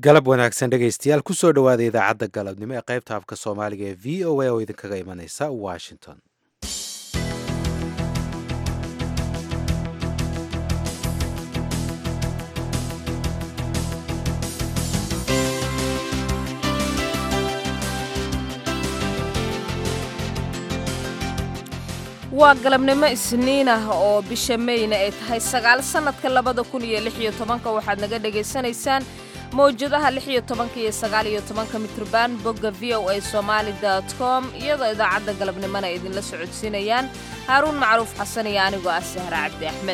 galab wanaagsan dhegaystayaal kusoo dhowaada idaacadda galabnimo ee qaybta afka soomaaliga ee v o a oo idinkaga imanaysa washington waa galabnimo isniin ah oo bisha meyna ay tahay sagaal sannadka labada kun iyo lix iyo tobanka waxaad naga dhegaysanaysaan mawjadaha lix iyo tobanka iyo sagaal iyo tobanka mitrban bogga v o a somaali dot com iyadoo idaacadda galabnimona ay idinla socodsiinayaan haaruun macruuf xasan iyo anigoo ah sahre cabdi axmed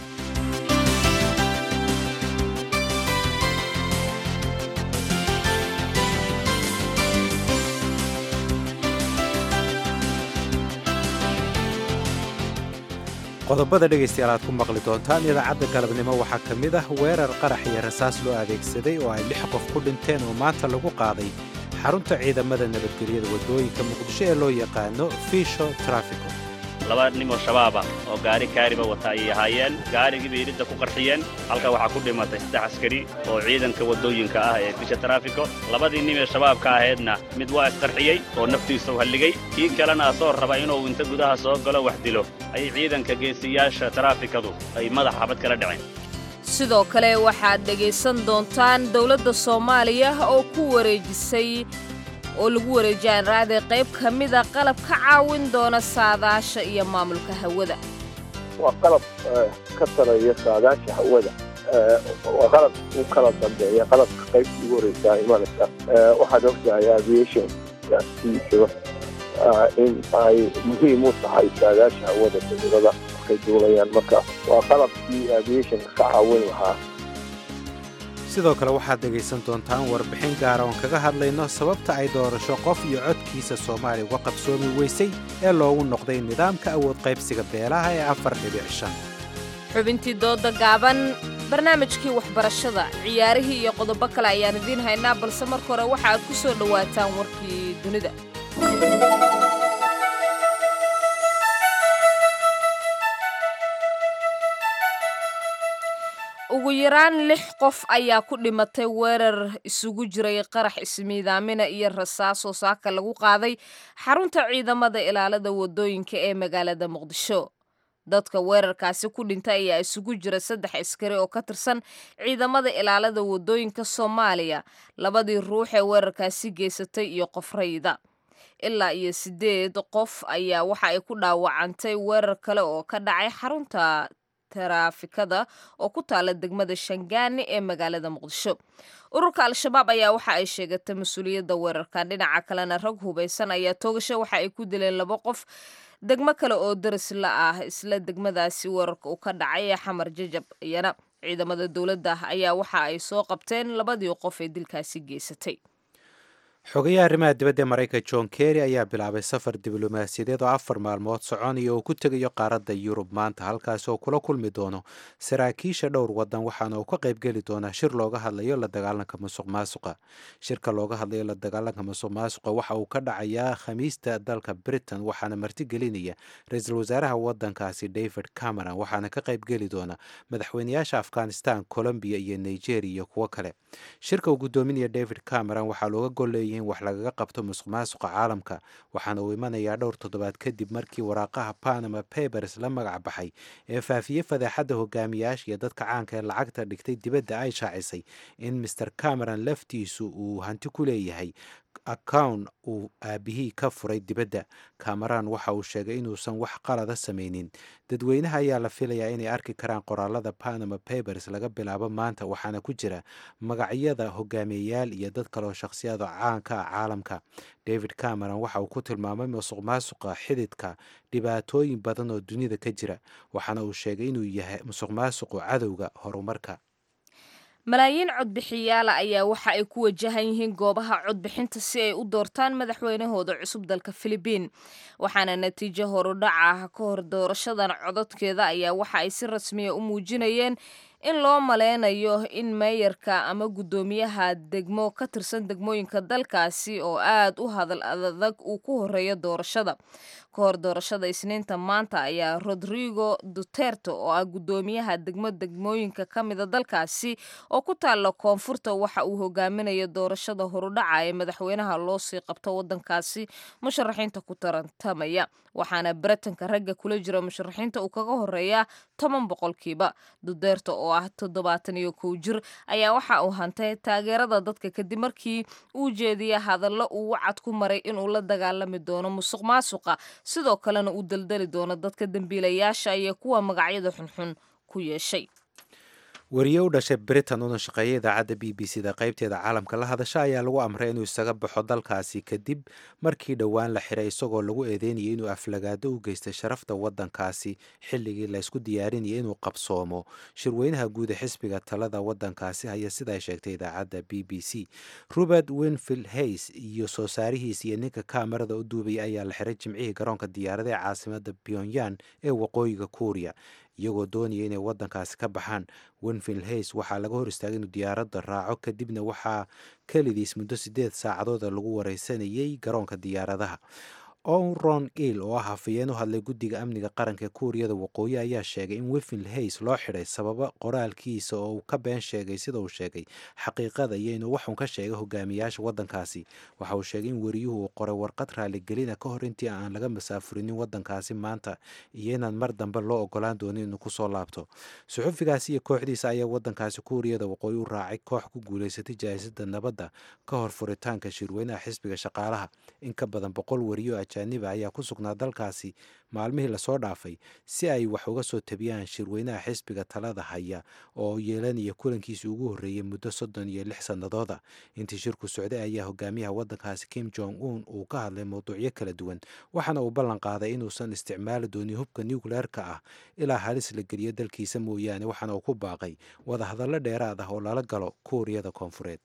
qodobada dhegaystayaal aad ku maqli doontaan idaacadda galabnimo waxaa ka mid ah weerar qarax iyo rasaas loo adeegsaday oo ay lix qof ku dhinteen oo maanta lagu qaaday xarunta ciidamada nabadgelyada waddooyinka muqdisho ee loo yaqaano fiisho trafico laba nimoo shabaaba oo gaari kaariba wata ayay ahaayeen gaarigii bay iridda ku qarxiyeen halka waxaa ku dhimatay saddex askari oo ciidanka waddooyinka ah ee fisha taraafiko labadii nin ee shabaabka ahaydna mid waa isqarxiyey oo naftiisa u halligay kii kalena asoo raba inuu inta gudaha soo galo wax dilo ayay ciidanka geesiyaasha taraafikadu ay madax xabad kala dhaceen sidoo kale waxaad dhegaysan doontaan dowladda soomaaliya oo ku wareejisay oo lagu wareejiyaan raade qayb ka mida qalab ka caawin doona saadaasha iyo maamulka hawada waa qalab ka sareeya saadaasha hawada waa qalab u kala dambeeya qalabka qaybta ugu horeysaa imanaysa waxaad ogtahay aviation siisaba in ay muhiim u tahay saadaasha hawada dawlada markay duulayaan marka waa qalabkii aviationka ka caawin lahaa sidoo kale waxaad dhegaysan doontaan warbixin gaara oon kaga hadlayno sababta ay doorasho qof iyo codkiisa soomaaliya uga qabsoomi weysay ee loogu noqday nidaamka awood qaybsiga beelaha ee afar dhibic shan xubintii dooda gaaban barnaamijkii waxbarashada ciyaarihii iyo qodobo kale ayaan idiin haynaa balse marka hore waxa aad ku soo dhowaataan warkii dunida ugu yaraan lix qof ayaa ku dhimatay weerar isugu jiray qarax ismiidaamina iyo rasaasoo saaka lagu qaaday xarunta ciidamada ilaalada wadooyinka ee magaalada muqdisho dadka weerarkaasi ku dhintay ayaa isugu jira saddex askari oo ka tirsan ciidamada ilaalada wadooyinka soomaaliya labadii ruux ee weerarkaasi geysatay iyo qof rayda ilaa iyo siddeed qof ayaa waxa ay ku dhaawacantay weerar kale oo ka dhacay xarunta taraafikada oo ku taala degmada shangaani ee magaalada muqdisho ururka al-shabaab ayaa waxa ay sheegatay mas-uuliyadda weerarkan dhinaca kalena rag hubaysan ayaa toogasho waxa ay ku dileen laba qof degmo kale oo daris la ah isla degmadaasi weerarka uu ka dhacay ee xamar jajab iyana ciidamada dowladda ayaa waxa ay soo qabteen labadii qof ee dilkaasi geysatay xogayaha arrimaha dibadda ee maraykanka john kerry ayaa bilaabay safar diblomaasiyadeed oo afar maalmood soconaya oo ku tegayo qaaradda yurub maanta halkaasi oo kula kulmi doono saraakiisha dhowr waddan waxaana uu ka qaybgeli doonaa shir looga hadlayo la dagaalanka musuq maasuqa shirka looga hadlayo la dagaalanka musuq maasuqa waxa uu ka dhacayaa khamiista dalka britain waxaana martigelinaya ra-iisul wasaaraha waddankaasi david cameron waxaana ka qaybgeli doona madaxweyneyaasha afghanistan colombiya iyo nigeria iyo kuwo kale shirka uu guddoominaya david cameron waxaa looga golleeyay in wax lagaga qabto musuq maasuqa caalamka waxaana uu imanayaa dhowr toddobaad kadib markii waraaqaha panama papers la magac baxay ee faafiyey fadeexadda hogaamiyaasha iyo dadka caanka ee lacagta dhigtay dibadda ay shaacisay in master cameron laftiisu uu hanti ku leeyahay accown uu aabihii ka furay dibadda cameron waxa uu sheegay inuusan wax qalada samaynin dadweynaha ayaa la filayaa inay arki karaan qoraalada panama papers laga bilaabo maanta waxaana ku jira magacyada hogaamiyeyaal iyo dad kaleoo shakhsiyada caanka ah caalamka david cameron waxa uu ku tilmaamay musuq maasuqa xididka dhibaatooyin badan oo dunida ka jira waxaana uu sheegay inuu yahay musuq maasuqu cadowga horumarka malaayiin codbixiyaala ayaa waxa ay ku wajahan yihiin goobaha codbixinta si ay u doortaan madaxweynahooda cusub dalka filibiin waxaana natiijo horudhac ah ka hor doorashadan cododkeeda ayaa waxa ay si rasmiya u muujinayeen in loo maleynayo in meeyarka ama guddoomiyaha degmo ka tirsan degmooyinka dalkaasi oo aad u hadal adag uu ku horeeyo doorashada ka hor doorashada isniinta maanta ayaa rodrigo duterte oo ah guddoomiyaha degmo degmooyinka ka mida dalkaasi oo ku taalla koonfurta waxa uu hogaaminaya doorashada horudhaca ee madaxweynaha loo sii qabto waddankaasi musharaxiinta ku tarantamaya waxaana baratanka ragga kula jira musharaxiinta uu kaga horeeya toban boqolkiiba duterte oo ah toddobaatan iyo kow jir ayaa waxa uu hantay taageerada dadka kadib markii uu jeediya hadallo uu wacad ku maray inuu la dagaalami doono musuq maasuqa sidoo kalena uu daldali doono dadka dembiilayaasha iyo kuwa magacyada xunxun ku yeeshay wariye u dhashay britain una shaqeeya idaacadda b b c da qaybteeda caalamka la hadasha ayaa lagu amray inuu isaga baxo dalkaasi kadib markii dhowaan la xiray isagoo lagu eedeynayay inuu aflagaado u geystay sharafta waddankaasi xilligii la isku diyaarinayay inuu qabsoomo shirweynaha guud ee xisbiga talada waddankaasi haya sida ay sheegtay idaacadda b b c robert winfield hays iyo soo saarihiis iyo ninka kaamarada u duubaya ayaa la xiray jimcihii garoonka diyaarada ee caasimada pyongyang ee waqooyiga kuuriya iyagoo doonaya inay waddankaasi ka baxaan winfield hays waxaa laga hor istaagay inuu diyaaradda raaco kadibna waxaa kelidiis muddo siddeed saacadooda lagu wareysanayay garoonka diyaaradaha oron il oo ah hafayeen u hadlay guddiga amniga qaranka ee kuuriyada waqooyi ayaa sheegay in winfield hays loo xidhay sababo qoraalkiisa oo uu ka been sheegay sida uu sheegay xaqiiqada iyo inuu waxun ka sheegay hogaamiyaasha waddankaasi waxa uu sheegay in weriyuhu uu qoray warqad raaligelina ka hor intii aan laga masaafurinin waddankaasi maanta iyo inaan mar dambe loo ogolaan doonin inuu kusoo laabto suxufigaasi iyo kooxdiisa ayaa waddankaasi kuuriyada waqooyi u raacay koox ku guulaysatay jaahisada nabadda ka hor furitaanka shirweynaha xisbiga shaqaalaha in ka badan boqol weriyo ajaaniba ayaa ku sugnaa dalkaasi maalmihii lasoo dhaafay si ay wax uga soo tabiyaan shirweynaha xisbiga talada haya oo yeelanaya kulankiisii ugu horreeyey muddo soddon iyo lix sannadooda intii shirku socday ayaa hogaamiyaha waddankaasi kim jong un uu ka hadlay mowduucyo kala duwan waxaana uu ballan qaaday inuusan isticmaali doonin hubka nucleerka ah ilaa halis la geliyo dalkiisa mooyaane waxaana uu ku baaqay wadahadallo dheeraad ah oo lala galo kuuriyada koonfureed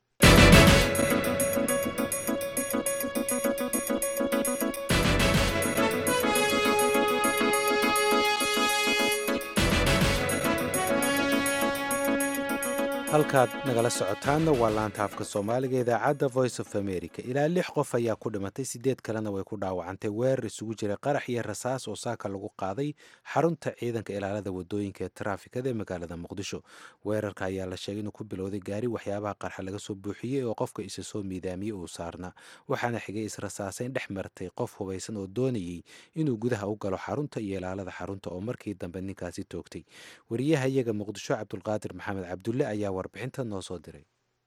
halkaad nagala socotaanna waa laanta afka soomaaliga idaacadda voice of america ilaa lix qof ayaa ku dhimatay sideed kalena way ku dhaawacantay weerar isugu jiray qarax iyo rasaas oo saaka lagu qaaday xarunta ciidanka ilaalada wadooyinka ee taraafikada ee magaalada muqdisho weerarka ayaa la sheegay inuu ku bilowday gaari waxyaabaha qarxa laga soo buuxiyey oo qofka isa soo miidaamiyey uu saarna waxaana xigay israsaasayn dhex martay qof hubaysan oo doonayey inuu gudaha u galo xarunta iyo ilaalada xarunta oo markii dambe ninkaasi toogtay wariyaha iyaga muqdisho cabdulqaadir maxamed cabdulle ayaa warbixinta noo soo diray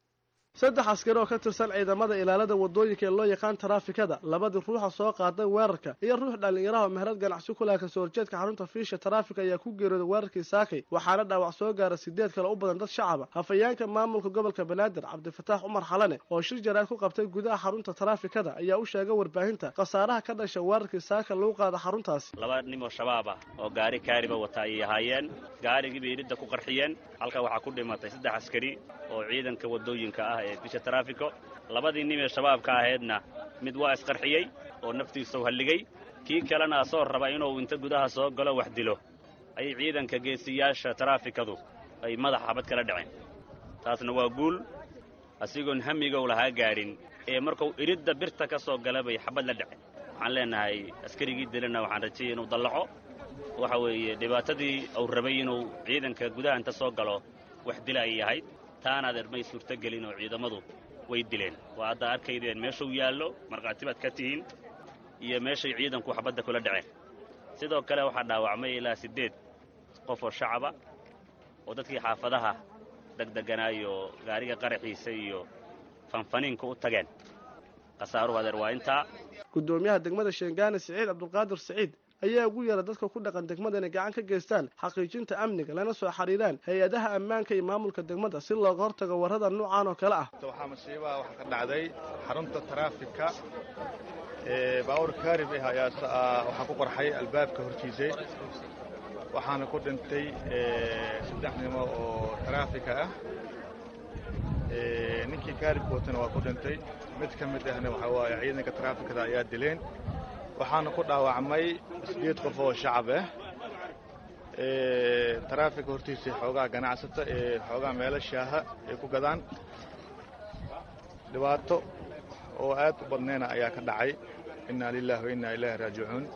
saddex askari oo ka tirsan ciidamada ilaalada wadooyinka ee loo yaqaan taraafikada labadii ruuxa soo qaaday weerarka iyo ruux dhallinyaraha meherad ganacsi ku laha kasoo horjeedka xarunta fiisha taraafika ayaa ku geeriyooday weerarkii saakay waxaana dhaawac soo gaara sideed kale u badan dad shacaba hafayeenka maamulka gobolka banaadir cabdifataax cumar xalane oo shir jaraad ku qabtay gudaha xarunta taraafikada ayaa u sheegay warbaahinta khasaaraha ka dhasha weerarkii saaka lagu qaada xaruntaasi laba nin oo shabaab ah oo gaari kaariba wata ayay ahaayeen gaarigii bay iridda ku qarxiyeen halka waxaa ku dhimatay saddex askari oo ciidanka wadooyinka ah ee bisha taraafiko labadii nin ee shabaabka ahaydna mid waa isqarxiyey oo naftiisau halligay kii kalena asoo raba inuu inta gudaha soo galo wax dilo ayay ciidanka geesiyaasha taraafikadu ay madaxa xabad kala dhaceen taasna waa guul asigoon hamigow lahaa gaadhin ee markuu iridda birta ka soo gala bay xabad la dhaceen waxaan leenahay askarigii dilana waxaan rajayay inuu dallaco waxa weeye dhibaatadii uu rabay inuu ciidanka gudaha inta soo galo wax dila ay ahayd taanaad may suurtogelin oo ciidamadu way dileen waa hadda arkaydeen meeshuu yaallo markhaati baad ka tihiin iyo meeshay ciidanku xabadda kula dhaceen sidoo kale waxaa dhaawacmay ilaa siddeed qof oo shacaba oo dadkii xaafadaha degdeganaayo gaariga qaraxiisa iyo fanfaniinka u tageen khasaaruhu adeer waa intaa gudoomiyaha degmada sheengaane siciid cabdulqaadir siciid ayaa ugu yeera dadka ku dhaqan degmada inay gacan ka geystaan xaqiijinta amniga lana soo xiriiraan hay-adaha ammaanka iyo maamulka degmada si looga hortago warrada nuucan oo kale ah waxaa masiibaha waxaa ka dhacday xarunta taraafika ee baawur kaarib ah ayaa waxaa ku qarxay albaabka hortiisay waxaana ku dhintay saddex nimo oo taraafika ah ninkii kaaribka watana waa ku dhintay mid ka mid ahna waxaa waaye ciidanka taraafikada ayaa dileen waxaana ku dhaawacmay sideed qof oo shacab ah taraafika hortiisa xoogaa ganacsata ee xoogaa meelo shaaha ay ku gadaan dhibaato oo aad u badnayna ayaa ka dhacay inaa lilahi wa innaa ilaahi raajicuun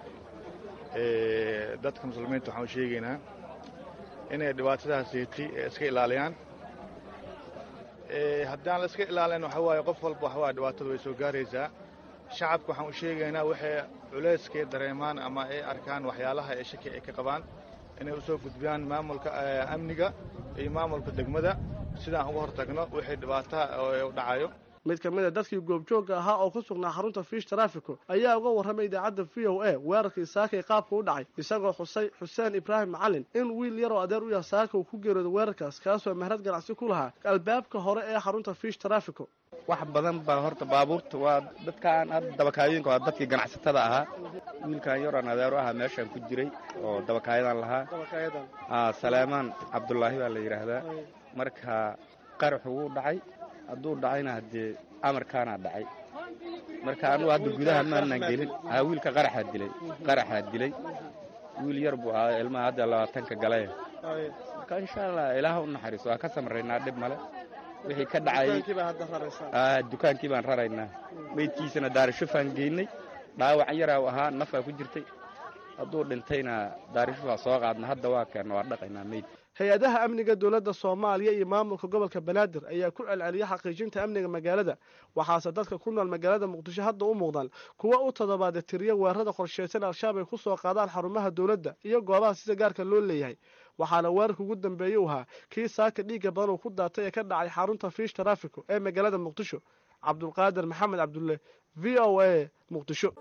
dadka muslimiinta waxaan u sheegaynaa inay dhibaatadaasiiti iska ilaaliyaan haddaan la iska ilaalin waxa waaye qof walba waxa waaye dhibaatada way soo gaaraysaa shacabka waxaan u sheegaynaa waxay culayskay dareemaan ama ay arkaan waxyaalaha ee shaki ay ka qabaan inay u soo gudbiyaan maamulka amniga iyo maamulka degmada sidaan uga hor tagno wixii dhibaataha u dhacayo mid ka mid a dadkii goobjoogga ahaa oo ku sugnaa xarunta fiish taraafiko ayaa uga warramay idaacadda v o a weerarkii saakay qaabka u dhacay isagoo xusay xuseen ibraahim macalin in wiil yaroo adeer u yaha saaka uu ku geerooday weerarkaas kaasoo mehrad ganacsi ku lahaa albaabka hore ee xarunta fiish taraafiko wax badan baa horta baabuurta waa dadkaan hadda dabakaayooyinka waa dadkii ganacsatada ahaa wiilkan yaroon adeer u ahaa meeshaan ku jiray oo dabakaayadan lahaa saleemaan cabdulaahi baa la yidhaahdaa marka qaraxu wuu dhacay hadduu dhacayna haddee amarkaanaa dhacay marka anugu hadda gudaha maanaan gelin haa wiilka qaraxaa dilay qaraxaa dilay wiil yar buu ahaa ilmaha hadda labaatanka galay marka insha allah ilaaha u naxariiso waa ka samraynaa dhib male wixii ka dhacayay dukaankii baan raraynaa meydkiisana daarishufaan geynay dhaawac yaraa ahaa nafaa ku jirtay hadduu dhintayna daarishufaa soo qaadna hadda waa keenna waa dhaqaynaa meyd hay-adaha amniga dowladda soomaaliya iyo maamulka gobolka banaadir ayaa ku celceliya xaqiijinta amniga magaalada waxaase dadka ku nool magaalada muqdisho hadda u muuqdaan kuwa u toddobaada tiriya weerarada qorsheysan al-shabaab ay ku soo qaadaan xarumaha dowladda iyo goobaha sida gaarka loo leeyahay waxaana weerarka ugu dambeeyey u ahaa kii saaka dhiigga badan uu ku daatay ee ka dhacay xarunta fiish taraafiko ee magaalada muqdisho cabdulqaadir maxamed cabdulle v o a muqdisho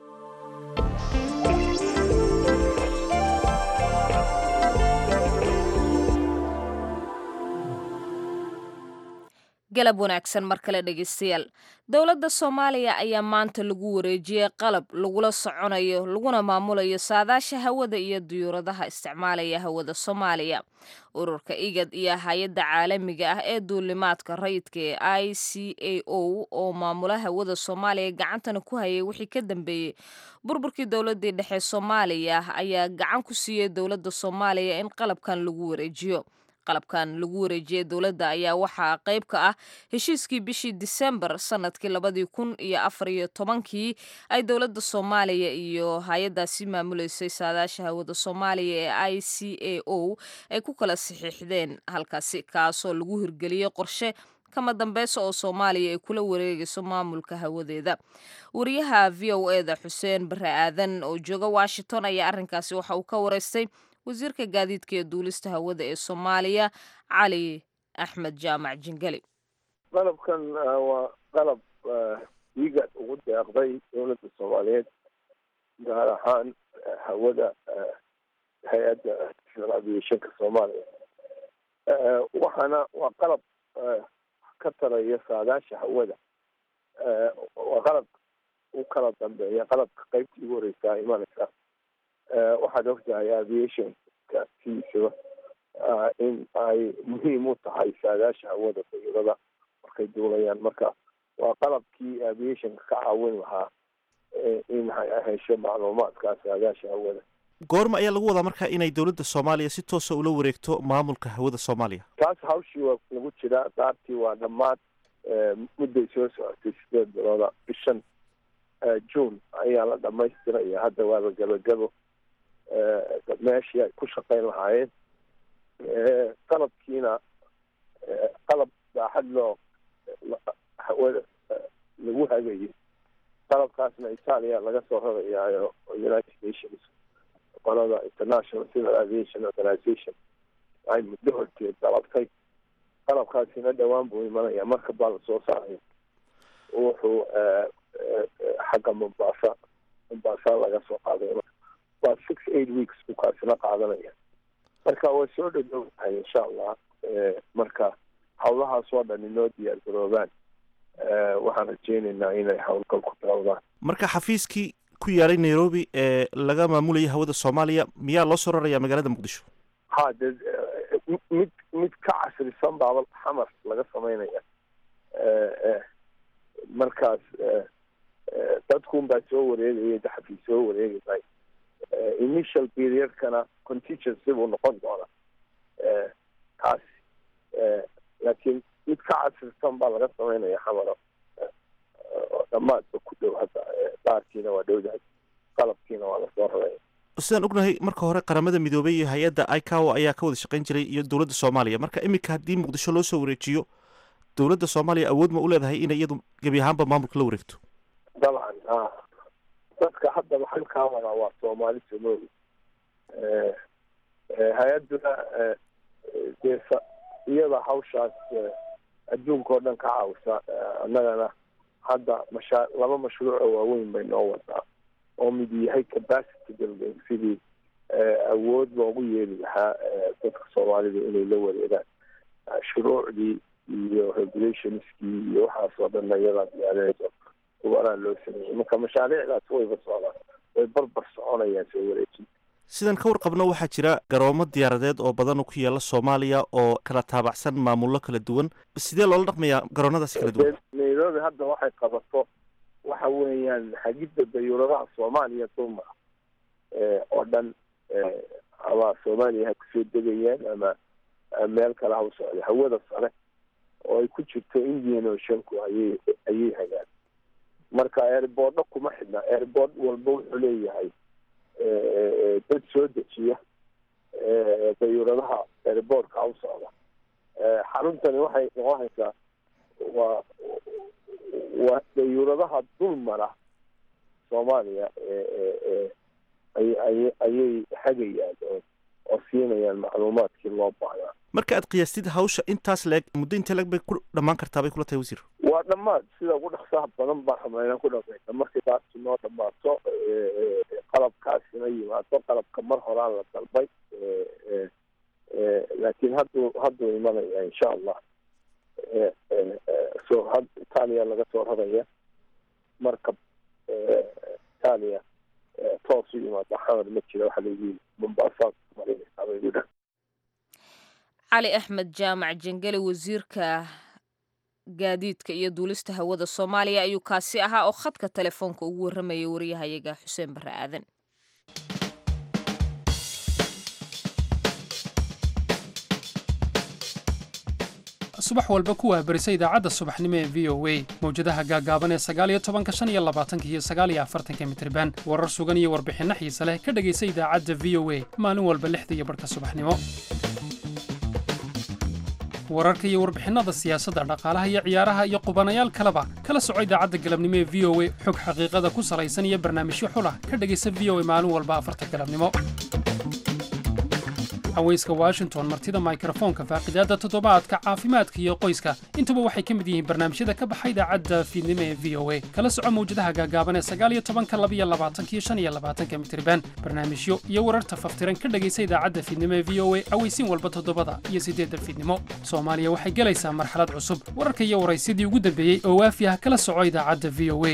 galab wanaagsan mar kale dhegeystayaal dowladda soomaaliya ayaa maanta lagu wareejiyey qalab lagula soconayo laguna maamulayo saadaasha hawada iyo diyuuradaha isticmaalaya hawada soomaaliya ururka igad iyo hay-adda caalamiga ah ee duulimaadka rayidka ee i c a o oo maamula hawada soomaaliya gacantana ku hayay wixii ka dambeeyey burburkii dowladii dhexe soomaaliya ayaa gacan ku siiyey dowladda soomaaliya in qalabkan lagu wareejiyo qalabkan lagu wareejiyey dowladda ayaa waxaa qayb ka ah heshiiskii bishii disembar sanadkii labadii kun iyo afar iyo tobankii ay dowladda soomaaliya iyo hay-addaasi maamuleysay saadaasha hawada soomaaliya ee i c a o ay ku kala saxiixdeen halkaasi kaasoo lagu hirgeliyey qorshe kama dambeysa oo soomaaliya ay kula wareegayso maamulka hawadeeda wariyaha v o e da xuseen bare aadan oo jooga washington ayaa arrinkaasi waxa uu ka wareystay wasiirka gaadiidka ee duulista hawada ee soomaaliya cali axmed jaamac jingeli qalabkan waa qalab igad ugu deeqday dowladda soomaaliyeed gaar ahaan hawada hay-adda civil aviationka soomaaliya waxaana waa qalab ka taraya saadaasha hawada waa qalab u kala dambeeya qalabka qaybtii ugu horeysaa imanaysa waxaad ogtahay aviationka siisaba in ay muhiim u tahay saadaasha hawada dayurada markay duulayaan marka waa qalabkii aviationka ka caawin lahaa in hesho macluumaadka saadaasha hawada goorma ayaa lagu wadaa marka inay dowladda soomaaliya si toosa ula wareegto maamulka hawada soomaaliya taas hawshii waa lagu jiraa daartii waa dhammaad mudday soo socotay sideed bilooda bishan june ayaa la dhamaystiraya hadda waaba gabagabo meeshii ay ku shaqayn lahaayeen qalabkiina qalab baaxad loo hawada lagu hagayo qalabkaasna italia laga soo rarayaayo united nations qolada international civil aviation organization ay muddo horteed dalabtay qalabkaasina dhowaan buu imanaya marka baa lasoo saaraya wuxuu xagga mombasa mombasa laga soo qaaday waa six eight weeks buu kaasina qaadanaya marka way soo dhadhowdahay insha allah marka hawlahaas oo dhan inoo diyaar garoobaan waxaan rajeynaynaa inay howlgal ku bilowdaan marka xafiiskii ku yaalay nairobi ee laga maamulayay hawada soomaaliya miyaa loo soo rarayaa magaalada muqdisho ha de mid mid ka casrisan baaba xamar laga samaynaya markaas dadkun baa soo wareegaya daxafii soo wareegi may initial periodkana contingency buu noqon doonaa taas laakiin mid ka casrisan baa laga samaynaya xamaro dhammaadba ku dhow hadda baarkiina waa dhowdahay qalabkiina waa lasoo raray sidaan ognahay marka hore qaramada midoobay iyo hay-adda icawo ayaa ka wada shaqayn jiray iyo dowladda soomaaliya marka iminka haddii muqdisho loo soo wareejiyo dowladda soomaaliya awood ma u leedahay inay iyadu gebi ahaanba maamulka la wareegto dabcan a dadka haddaba halkaa wadaa waa soomaali somali hay-adduna dee iyada hawshaas adduunka oo dhan ka caawisa annagana hadda mashaa laba mashruuc oo waaweyn bay noo wadaa oo mid yahay capacity building sidii awood loogu yeeli lahaa dadka soomaalida inay la wareegaan shuruucdii iyo regulationskii iyo waxaas oo dhanna iyadaa diyaarinayso kubanaa loo sameeyey marka mashaariicdaas wayba socdaan way barbar soconayaan soo wareejinta sidaan ka warqabno waxaa jira garoomo diyaaradeed oo badan ku yaala soomaaliya oo kala taabacsan maamullo kala duwan sidee loola dhaqmayaa garoonadaasi kala duwan nairobi hadda waxay qabato waxa weeyaan hagidda dayuuradaha soomaaliya dulma oo dhan ama soomaaliya ha kusoo degayaan ama meel kale ha u socda hawada sare oo ay ku jirto indian oceanku ayay ayay hagaan marka airboordo kuma xidhna airboord walba wuxuu leeyahay dad soo dejiya dayuuradaha airboortka u socda xaruntani waxay noqonaysaa waa waa dayuuradaha dul mara soomaaliya ayay ayay hagayaan oo siinayaan macluumaadkii loo baahnaa marka aad qiyaastid hawsha intaas leeg muddo intee leeg bay ku dhammaan kartaa bay kula tahay wasiir waa dhammaad sida ugu dhaqsaha badan baan rabnaa inaan ku dhamayna markii taasi noo dhammaato qalabkaasina yimaado qalabka mar horaan la dalbay laakiin hadduu hadduu imanaya insha allah so had itaaliya laga soo raraya markab itaaliya toos u yimaado xamar ma jira waxa layihi mombasa marinaysaa bay igu dhan cali axmed jaamac jengeli wasiirka gaadiidka iyo duulista hawada soomaaliya ayuu kaasi ahaa oo khadka telefoonka ugu warramayay wariyahayaga xuseen barre aadan subax walba ku waabarisa idaacadda subaxnimo ee v o a mawjadaha gaagaaban ee sagaaliyo tobanka shan iyo labaatanka iyo sagaaliyo afartanka mitriban warar sugan iyo warbixinno xiise leh ka dhegaysa idaacadda v o a maalin walba lixda iyo barhka subaxnimo wararka iyo warbixinnada siyaasadda dhaqaalaha iyo ciyaaraha iyo qubanayaal kaleba kala soco idaacadda galabnimo ee v o a xog xaqiiqada ku salaysan iyo barnaamijyo xulah ka dhegaysa v o a maalin walba afarta galabnimo haweyska washington martida mikrofoonka faaqidaadda toddobaadka caafimaadka iyo qoyska intuba waxay ka mid yihiin barnaamijyada ka baxa idaacadda fiidnimo ee v o a kala soco mawjadaha gaagaaban ee sagaaliyo tobanka labiyo labaatanka iyo shan iyo labaatanka mitriban barnaamijyo iyo wararta faftiran ka dhegaysa idaacadda fiidnimo ee v o a aweysiin walba toddobada iyo siddeedda fiidnimo soomaaliya waxay gelaysaa marxalad cusub wararka iyo waraysyadii ugu dambeeyey oo waafi ah kala soco idaacadda v o a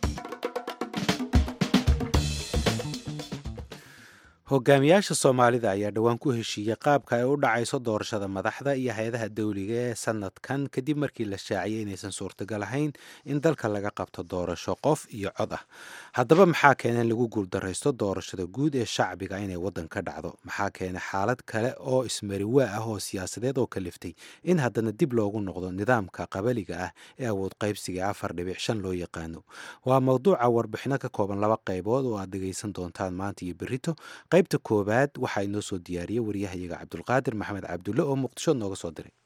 hogaamiyaasha soomaalida ayaa dhowaan ku heshiiyey qaabka ay u dhacayso doorashada madaxda iyo hay-adaha dawliga ee sanadkan kadib markii la shaaciyay inaysan suurtagal ahayn in dalka laga qabto doorasho qof iyo cod ah haddaba maxaa keena in lagu guuldaraysto doorashada guud ee shacbiga inay waddan ka dhacdo maxaa keena xaalad kale oo ismariwaa ah oo siyaasadeed oo kaliftay in haddana dib loogu noqdo nidaamka qabaliga ah ee awood qaybsiga afar dhibic shan loo yaqaano waa mawduuca warbixino ka kooban laba qaybood oo aad dhegaysan doontaan maanta iyo berito qaybta koowaad waxaa inoo soo diyaariyey waryahayaga cabdulqaadir maxamed cabdulle oo muqdisho nooga soo diray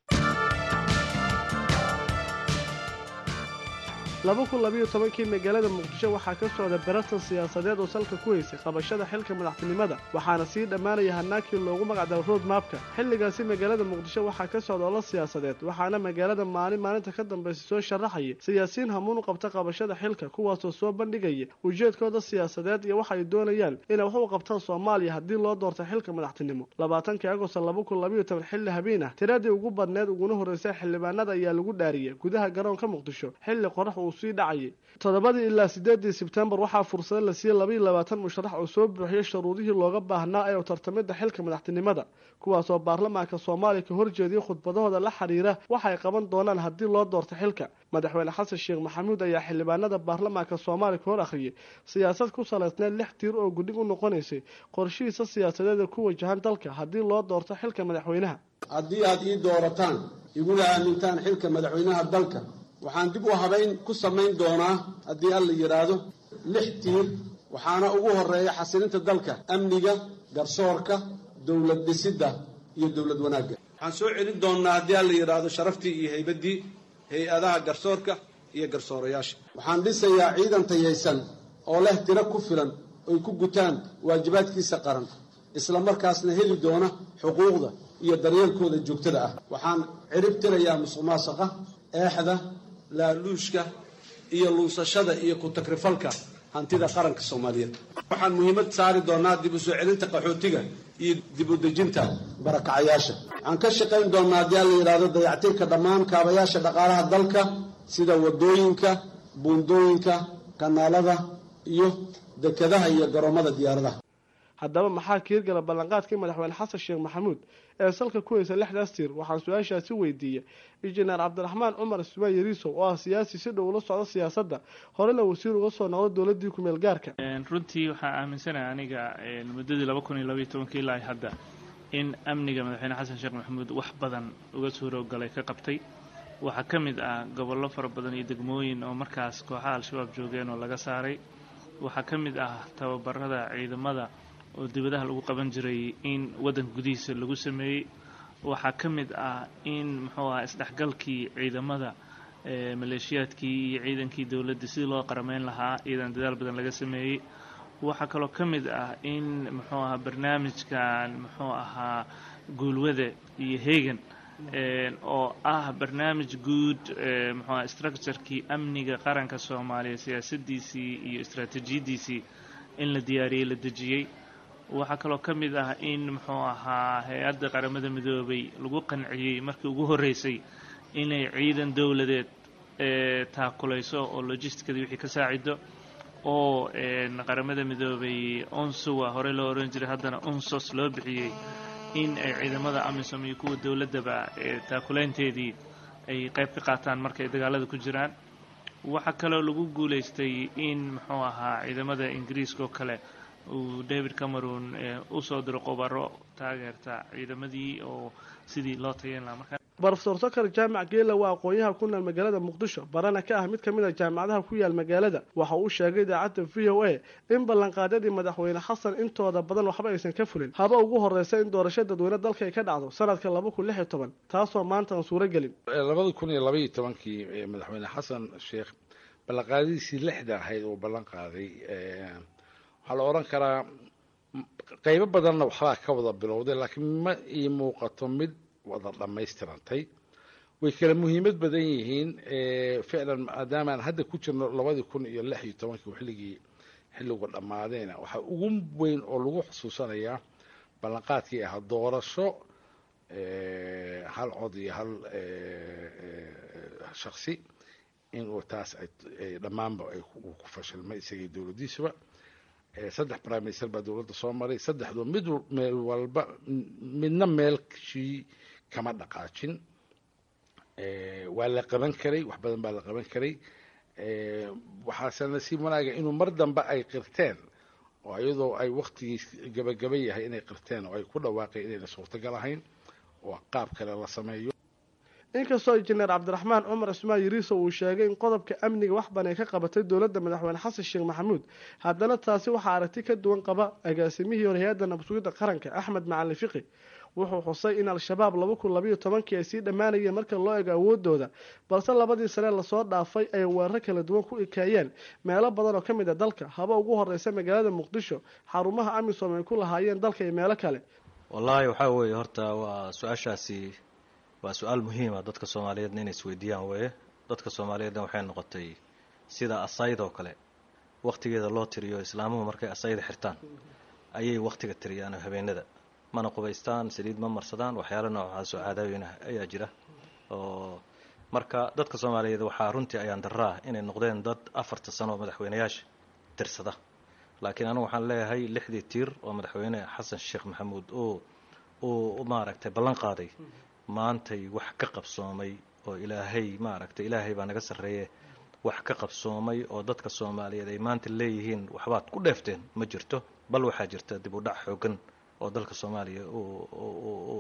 laba kun labiyo tobankii magaalada muqdisho waxaa ka socda baratan siyaasadeed oo salka ku haysay qabashada xilka madaxtinimada waxaana sii dhammaanaya hanaakii loogu magacdaro road maabka xilligaasi magaalada muqdisho waxaa ka socda olo siyaasadeed waxaana magaalada maalin maalinta ka dambaysa soo sharaxaya siyaasiyiin hamuun u qabta qabashada xilka kuwaasoo soo bandhigaya ujeedkooda siyaasadeed iyo waxa ay doonayaan inay wax u qabtaan soomaaliya haddii loo doorto xilka madaxtinimo labaatankii agost laba kun labiyo toban xilli habeen ah tiradii ugu badneed uguna horreysay xildhibaanada ayaa lagu dhaariyay gudaha garoonka muqdisho xilli qorax uu sii dhacayay toddobadii ilaa sideedii sebtembar waxaa fursado la siiyey labaiyo labaatan musharax oo soo buuxiyey shuruudihii looga baahnaa ee u tartamidda xilka madaxtinimada kuwaasoo baarlamaanka soomaaliya ka horjeediyey khudbadahooda la xiriira waxay qaban doonaan haddii loo doorto xilka madaxweyne xasan sheekh maxamuud ayaa xildhibaanada baarlamaanka soomaaliya ka hor akhriyey siyaasad ku salaysneed lix tiir oo gudhig u noqonaysay qorshihiisa siyaasadeeda ku wajahan dalka haddii loo doorto xilka madaxweynaha haddii aad ii doorataan iguna aamintaan xilka madaxweynaha dalka waxaan dib u habayn ku samayn doonaa haddii alla yidhaahdo lix tiir waxaana ugu horeeya xasilinta dalka amniga garsoorka dowlad dhisidda iyo dowlad wanaagga waxaan soo celin doonnaa haddii alla yidhaahdo sharaftii iyo haybaddii hay-adaha garsoorka iyo garsoorayaasha waxaan dhisayaa ciidan tayaysan oo leh tiro ku filan oy ku gutaan waajibaadkiisa qaran isla markaasna heli doona xuquuqda iyo daryeelkooda joogtada ah waxaan cirib tirayaa musuq maasuqa eexda laaluushka iyo luusashada iyo ku-takrifalka hantida qaranka soomaaliyeed waxaan muhiimad saari doonaa dib u soo celinta qaxootiga iyo dib u dejinta barakacayaasha waxaan ka shaqayn doonaa haddii alla yidhaahdo dayactirka dhammaan kaabayaasha dhaqaalaha dalka sida wadooyinka buundooyinka kanaalada iyo dekadaha iyo garoomada diyaaradaha haddaba maxaa kiirgala ballanqaadkii madaxweyne xasan sheekh maxamuud ee salka ku heysa lixdaas tiir waxaan su-aashaasi weydiiyey injineer cabdiraxmaan cumar ismaan yariisow oo ah siyaasi si dhow ula socda siyaasadda horena wasiir uga soo noqda dowladii kumeel gaarka runtii waxaa aaminsanaha aniga muddadii laba kun iyo labaiyo tobankii ilaa hadda in amniga madaxweyne xasan sheekh maxamuud wax badan uga suurogalay ka qabtay waxaa ka mid ah gobollo fara badan iyo degmooyin oo markaas kooxaha al-shabaab joogeen oo laga saaray waxaa ka mid ah tababarada ciidamada oo dibadaha lagu qaban jiray in waddanka gudihiisa lagu sameeyey waxaa ka mid ah in muxuu aha isdhexgalkii ciidamada maleeshiyaadkii iyo ciidankii dowladda sidii loo qarameyn lahaa iyadan dadaal badan laga sameeyey waxaa kaloo ka mid ah in muxuu ahaa barnaamijkan muxuu ahaa guulwada iyo hegan oo ah barnaamij guud muxuu aha structurekii amniga qaranka soomaaliya siyaasadiisii iyo istraatiijiyadiisii in la diyaariyey la dejiyey waxaa kaloo ka mid ah in muxuu ahaa hay-adda qaramada midoobay lagu qanciyey markii ugu horreysay inay ciidan dowladeed taakulayso oo logisticadii wixii ka saacido oo qaramada midoobay onsuwa horey loo oran jiray haddana unsos loo bixiyey in ay ciidamada amisom iyo kuwa dowladdaba taakulaynteedii ay qayb ka qaataan marka ay dagaalada ku jiraan waxaa kaloo lagu guulaystay in muxuu ahaa ciidamada ingiriiska oo kale uu david cameron usoo diro qobaro taageerta ciidamadii oo sidii loo tayan lahaa marka brofesor sokar jaamac geela waa aqoon-yaha ku nool magaalada muqdisho barana ka ah mid ka mid a jaamacadaha ku yaal magaalada waxa uu sheegay idaacadda v o a in ballanqaadyadii madaxweyne xasan intooda badan waxba aysan ka fulin haba ugu horeysa in doorasho dadweyne dalka ay ka dhacdo sanadka laba kun lix iyo toban taasoo maanta aan suuro gelin labada kun iyo labaiyo tobankii madaxweyne xasan sheekh ballanqaadadiisii lixda ahayd uu ballan qaaday waxaa la odhan karaa qeybo badanna waxbaa ka wada bilowday laakiin ma ii muuqato mid wada dhammaystirantay way kala muhiimad badan yihiin ficlan maadaama aan hadda ku jirno labadii kun iyo lix iyo tobankii xilligii xilligu dhammaadeena waxaa ugu weyn oo lagu xusuusanayaa ballanqaadkii ahaa doorasho hal cod iyo hal shaksi inuu taas dhammaanba uu ku fashilmay isagii dowladdiisuba saddex prime minister baa dowladda soo maray saddexdu mid meel walba midna meelshii kama dhaqaajin waa la qaban karay wax badan baa la qaban karay waxaase nasiib wanaaga inuu mar dambe ay qirteen oo iyadoo ay waktigii gabagaba yahay inay qirteen oo ay ku dhawaaqeen inayna suurtagal ahayn oo qaab kale la sameeyo inkastoo injineer cabdiraxmaan cumar cismaan yariiso uu sheegay in qodobka amniga wax banay ka qabatay dowladda madaxweyne xasan sheekh maxamuud haddana taasi waxaa aragti ka duwan qaba agaasimihii hore hay-adda nabsugidda qaranka axmed macalin fiqi wuxuu xusay in al-shabaab laba kun labayo tobankii ay sii dhammaanayeen marka loo ego awoodooda balse labadii sane lasoo dhaafay ay weerar kala duwan ku ekaayeen meelo badan oo ka mid a dalka haba ugu horeysa magaalada muqdisho xarumaha amisom ay ku lahaayeen dalka iyo meelo kale wallaahi waxaa weeye horta waa su-aashaasi waa su-aal muhiima dadka soomaaliyeedna inay isweydiiyaan weeye dadka soomaaliyeedna waxay noqotay sida asayd oo kale wakhtigeeda loo tiriyo islaamuhu markay asayda xirtaan ayay wakhtiga tiriyaan oo habeenada mana qubaystaan saliid ma marsadaan waxyaalo noocaas oo caadaaweyna ayaa jira oo marka dadka soomaaliyeed waxaa runtii ayaan daraa inay noqdeen dad afarta sano oo madaxweyneyaasha tirsada laakiin anigu waxaan leeyahay lixdii tiir oo madaxweyne xasan sheekh maxamuud uu uu maaragtay ballan qaaday maantay wax ka qabsoomay oo ilaahay maaragtay ilaahay baa naga sarreeye wax ka qabsoomay oo dadka soomaaliyeed ay maanta leeyihiin waxbaad ku dheefteen ma jirto bal waxaa jirta dib u dhac xoogan oo dalka soomaaliya uu maaragtay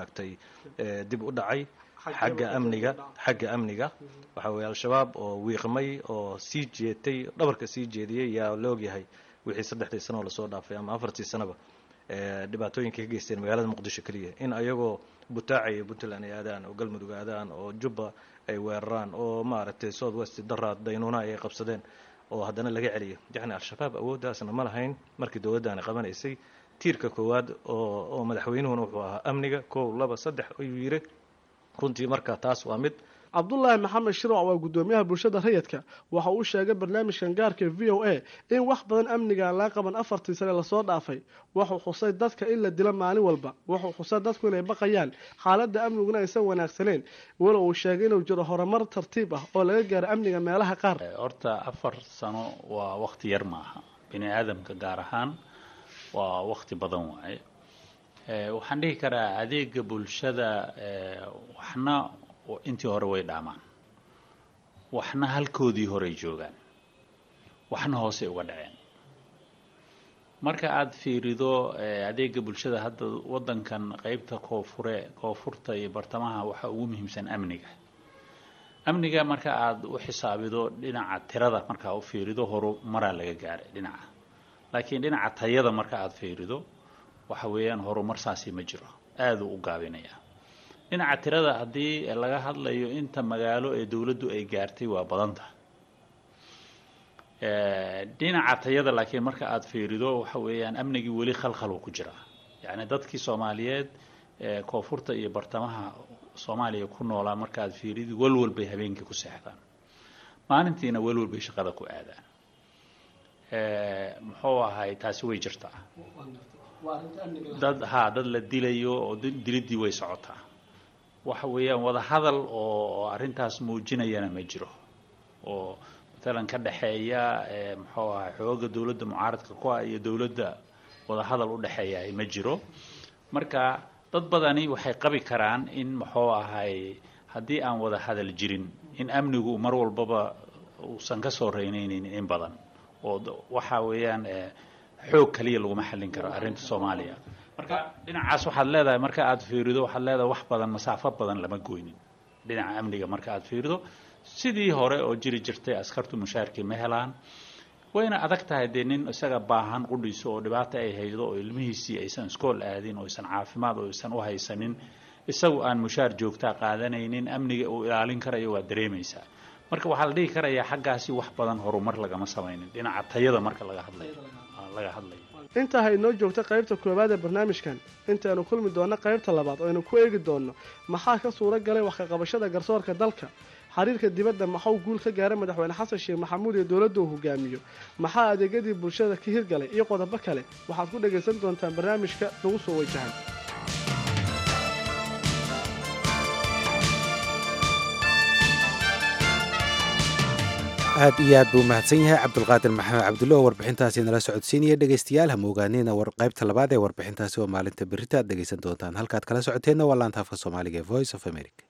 maaragtay dib u dhacay xagga amniga xagga amniga waxa weeye al-shabaab oo wiiqmay oo sii jeetay dhabarka sii jeediyey yaa la ogyahay wixii saddexdii sano oo lasoo dhaafay ama afartii sanoba dhibaatooyinka ka geysteen magaalada muqdisho keliya in ayagoo butaacaya puntland ay aadaan oo galmudug aadaan oo jubba ay weeraraan oo maaragtay south west daraad daynuuna ay qabsadeen oo haddana laga celiyo yacni al-shabaab awooddaasna ma lahayn markii dowladdaani qabanaysay tiirka koowaad oo oo madaxweynuhuna wuxuu ahaa amniga kow laba saddex ayuu yiri runtii marka taas waa mid cabdulaahi maxamed shirwac waa guddoomiyaha bulshada rayidka waxa uu sheegay barnaamijkan gaarka v o a in wax badan amnigaan laga qaban afartii sane lasoo dhaafay wuxuu xusay dadka in la dilo maalin walba wuxuu xusay dadku inay baqayaan xaaladda amniguna aysan wanaagsaneyn walow uu sheegay inuu jiro horumar tartiib ah oo laga gaaro amniga meelaha qaar horta afar sano waa wakti yar maaha bini aadamka gaar ahaan waa wakti badan waaye waxaan dhihi karaa adeega bulshada waxna intii hore way dhaamaan waxna halkoodii horey joogaan waxna hoosey uga dhaceen marka aada fiirido adeega bulshada hadda waddankan qeybta koonfure koonfurta iyo bartamaha waxaa ugu muhiimsan amniga amniga marka aada u xisaabido dhinaca tirada markaa u fiirido horumaraa laga gaaray dhinaca laakiin dhinaca tayada marka aada fiirido waxa weeyaan horumar saasi ma jiro aada u u gaabinaya dhinaca tirada haddii laga hadlayo inta magaalo ee dowladdu ay gaartay waa badanta dhinaca tayada laakiin marka aada fiirido waxa weeyaan amnigii weli khalkhal uu ku jiraa yacni dadkii soomaaliyeed koonfurta iyo bartamaha soomaaliya ku noolaa marka aad fiiridi walwal bay habeenkii ku seexdaan maalintiina walwal bay shaqada ku aadaan muxuu ahay taasi way jirtaa dad ha dad la dilayo oo diliddii way socotaa waxa weeyaan wada hadal oo arrintaas muujinayana ma jiro oo matalan ka dhexeeya muxuu ahay xooga dowladda mucaaradka ku ah iyo dowladda wada hadal u dhexeeya ma jiro marka dad badani waxay qabi karaan in muxuu ahay haddii aan wada hadal jirin in amnigu mar walbaba uusan ka soo reynaynin in badan oo waxa weeyaan xoog kaliya laguma xallin karo arrinta soomaaliya marka dhinacaas waxaad leedahay marka aada fiirido waxaad leedahay wax badan masaafo badan lama goynin dhinaca amniga marka aada fiirido sidii hore oo jiri jirtay askartu mushaarkii ma helaan wayna adag tahay dee nin isaga baahan qudhiiso oo dhibaata ay haydo oo ilmihiisii aysan iskool aadin oo aysan caafimaad oo aysan u haysanin isagu aan mushaar joogtaa qaadanaynin amniga uu ilaalin karayo waa dareemaysaa marka waxaa la dhihi karayaa xaggaasi wax badan horumar lagama samaynin dhinaca tayada marka laga hadlayo laga hadlayo intaa ha inoo joogta qaybta koowaad ee barnaamijkan intaaynu kulmi doonno qaybta labaad oo aynu ku eegi doonno maxaa ka suuro galay wax ka qabashada garsoorka dalka xiriirka dibadda maxuu guul ka gaaray madaxweyne xasan sheekh maxamuud iyo dowladda uu hogaamiyo maxaa adeegyadii bulshada ka hirgalay iyo qodobo kale waxaad ku dhagaysan doontaan barnaamijka nagu soo wajahan aad iyo aad buu mahadsan yahay cabdulqaadir maxamed cabdulle oo warbixintaasi nala socodsiinaya dhegeystayaal hama ogaanina qaybta labaad ee warbixintaasi oo maalinta berita aad dhegeysan doontaan halkaad kala socoteenna waa laanta afka soomaaliga ee voice of america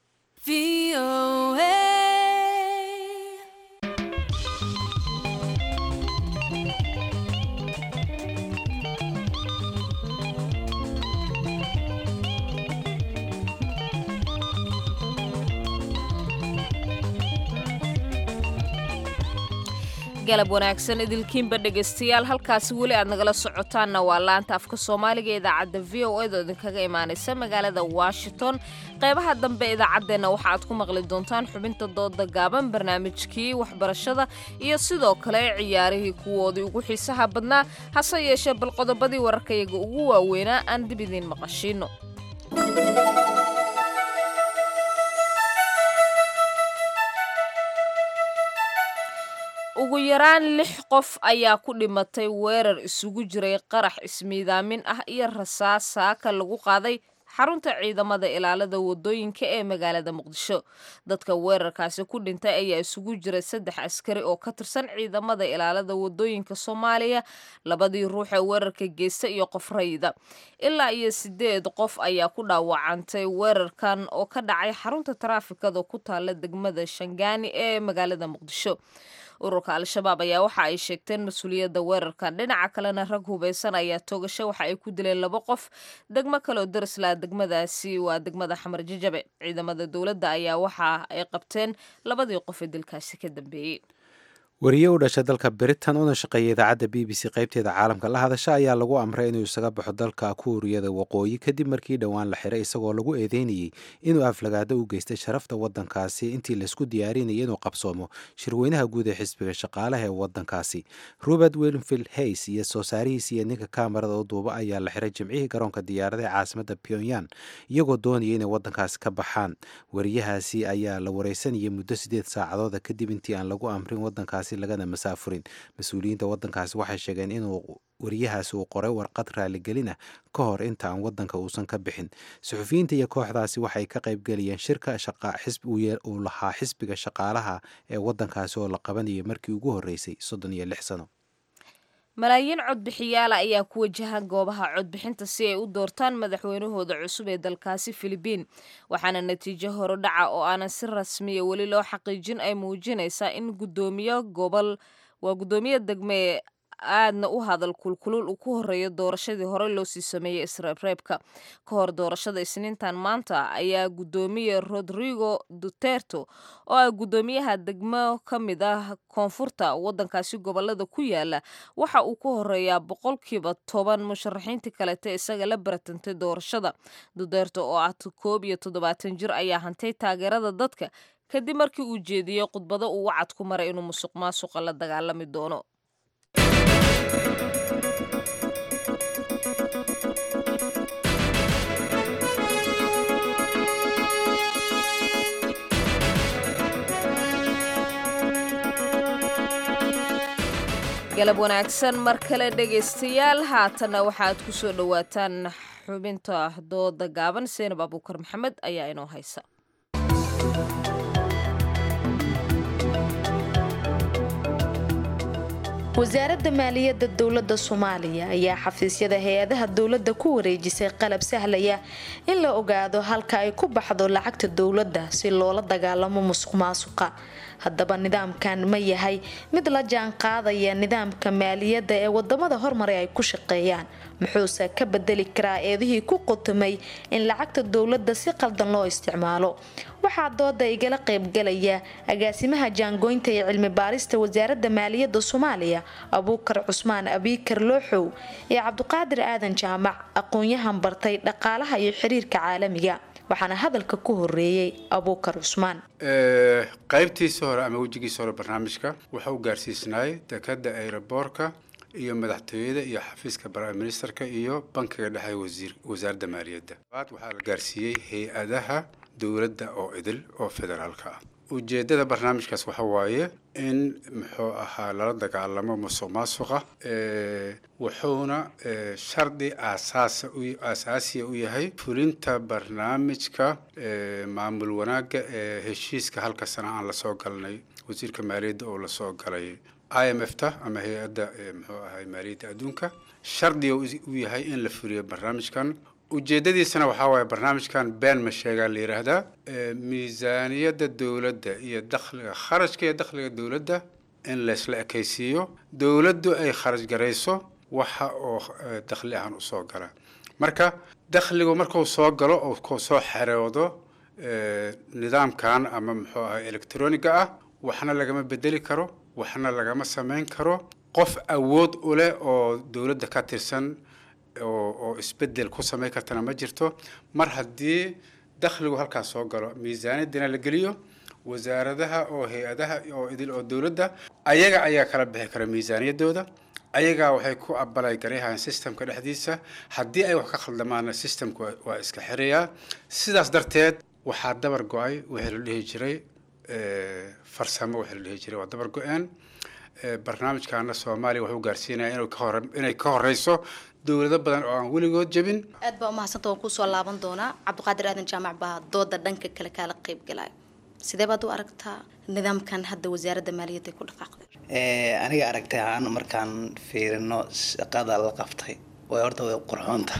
galab wanaagsan idilkiinba dhegaystayaal halkaasi weli aad nagala socotaanna waa laanta afka soomaaliga ee idaacadda v o ed oo idinkaga imaanaysa magaalada washington qeybaha dambe idaacaddeenna waxa aad ku maqli doontaan xubinta dooda gaaban barnaamijkii waxbarashada iyo sidoo kale ciyaarihii kuwoodii ugu xiisaha badnaa hase yeeshee bal qodobadii wararkayaga ugu waaweynaa aan dib idiin maqashiino ugu yaraan lix qof ayaa ku dhimatay weerar isugu jiray qarax ismiidaamin ah iyo rasaas saaka lagu qaaday xarunta ciidamada ilaalada wadooyinka ee magaalada muqdisho dadka weerarkaasi ku dhintay ayaa isugu jiray saddex askari oo ka tirsan ciidamada ilaalada wadooyinka soomaaliya labadii ruux ee weerarka geysta iyo qof rayida ilaa iyo sideed qof ayaa ku dhaawacantay weerarkan oo ka dhacay xarunta taraafikada ku taala degmada shangaani ee magaalada muqdisho ururka al-shabaab ayaa waxa ay sheegteen mas-uuliyadda weerarkan dhinaca kalena rag hubeysan ayaa toogasho waxa ay ku dileen laba qof degmo kaleoo darislaa degmadaasi waa degmada xamar jajabe ciidamada dowladda ayaa waxa ay qabteen labadii qof ee dilkaasi ka dambeeyey wariye u dhashay dalka britain una shaqeeya idaacadda b b c qaybteeda caalamka la hadasha ayaa lagu amray inuu isaga baxo dalka kuuriyada waqooyi kadib markii dhowaan la xiray isagoo lagu eedeynayey inuu aflagaado u geystay sharafta wadankaasi intii laisku diyaarinayay inuu qabsoomo shirweynaha guud ee xisbiga shaqaalaha ee wadankaasi robert wilmfield hays iyo soo saarihiis iyo ninka kamarada u duuba ayaa la xiray jimcihii garoonka diyaarada ee caasimada pyongyang iyagoo doonaya inay wadankaasi ka baxaan wariyahaasi ayaa la wareysanayay muddo sideed saacadooda kadib intii aan lagu amrin wadankaasi lagana masaafurin mas-uuliyiinta wadankaasi waxay sheegeen inuu wariyahaasi uu qoray warqad raaligelin ah ka hor inta aan wadanka uusan ka bixin suxufiyiinta iyo kooxdaasi waxay ka qaybgelayeen shirka uu lahaa xisbiga shaqaalaha ee wadankaasi oo la qabanayay markii ugu horreysay soddon iyo lix sano malaayiin codbixiyaala ayaa ku wajahan goobaha codbixinta si ay u doortaan madaxweynahooda cusub ee dalkaasi filibiin waxaana natiijo horodhaca oo aanan si rasmiya weli loo xaqiijin ay muujinaysaa in gudoomiye gobol waa guddoomiye degme aadna u hadal kulkulul uu ku horeeyo doorashadii hore loo sii sameeyey isreebreebka ka hor doorashada isniintan maanta ayaa guddoomiye rodrigo duterto oo ah guddoomiyaha degmo ka mid ah koonfurta wadankaasi gobolada ku yaala waxa uu ku horeeyaa boqolkiiba toban musharaxiintii kalete isaga la baratantay doorashada duterto oo ah koob iyo toddobaatan jir ayaa hantay taageerada dadka kadib markii uu jeediyey khudbado uu wacad ku maray inuu musuq maasuqa la dagaalami doono galab wanaagsan mar kale dhegaystayaal haatanna waxaad ku soo dhowaataan xubinta dooda gaaban seenab abuukar maxamed ayaa inoo haysa wasaaradda maaliyadda dowladda soomaaliya ayaa xafiisyada hay-adaha dowladda ku wareejisay qalab sahlaya in la ogaado halka ay ku baxdo lacagta dowladda si loola dagaalamo musuq maasuqa haddaba nidaamkan ma yahay mid la jaan qaadaya nidaamka maaliyadda ee wadamada hormaray ay ku shaqeeyaan muxuuse ka bedeli karaa eedihii ku qutumay in lacagta dowladda si qaldan loo isticmaalo waxaa dooda igala qaybgalaya agaasimaha jaangoynta ee cilmi baarista wasaaradda maaliyadda soomaaliya abuukar cusmaan abiikar looxow iyo cabdiqaadir aadan jaamac aqoon-yahan bartay dhaqaalaha iyo xiriirka caalamiga waxaana hadalka ku horeeyey abuukar cusmaan qaybtiisa hore ama wejigiisa hore barnaamijka wuxuu u gaarsiisnaay dekada aeroboorka iyo madaxtooyada iyo xafiiska prime ministerka iyo bankiga dhexe wasiir wasaaradda maaliyadda aad waxaa la gaarsiiyey hay-adaha dowladda oo idil oo federaalka ah ujeeddada barnaamijkaas waxa waaye in muxuu ahaa lala dagaalamo musuq maasuqa wuxuuna shardi aasaasa aasaasiya u yahay fulinta barnaamijka maamul wanaagga ee heshiiska halka sana aan lasoo galnay wasiirka maaliyadda oo lasoo galay i m f ta ama hay-adda muxuu ahay maaliyadda adduunka shardiga u yahay in la fuliyo barnaamijkan ujeedadiisana waxaa waaye barnaamijkan been ma sheegaa la yidhaahdaa miisaaniyadda dowladda iyo dakhliga kharashka iyo dakhliga dowladda in laysla ekaysiiyo dowladdu ay kharash garayso waxa oo dakhli ahaan usoo gala marka dakhligu markuu soo galo oo ku soo xeroodo nidaamkan ama muxuu ahay electroniga ah waxna lagama bedeli karo waxna lagama samayn karo qof awood u leh oo dowladda ka tirsan oo oo isbedel ku samayn kartana ma jirto mar haddii dakhligu halkaas soo galo miisaaniyaddina la geliyo wasaaradaha oo hay-adaha oo idil oo dowladda ayaga ayaa kala bixi kara miisaaniyaddooda ayagaa waxay ku abalay garayhayan systemka dhexdiisa haddii ay wax ka khaldamaana systemka waa iska xirayaa sidaas darteed waxaa dabar go-ay wixii la dhihi jiray farsamo wixii la dhihi jiray waa dabar go-een barnaamijkaana soomaaliya wuxuu gaarsiinaya inuu ka hore inay ka horeyso dowlado badan oo aan weligood jebin aad baa umahadsanta waan kusoo laaban doonaa cabdiqaadir aadan jaamac baa dooda dhanka kale kaala qayb galaya sidee baad u aragtaa nidaamkan hadda wasaaradda maaliyadda ku dhaqaaqday aniga aragtay ahaan markaan fiirino shaqada la qabtay way horta way qurxoonta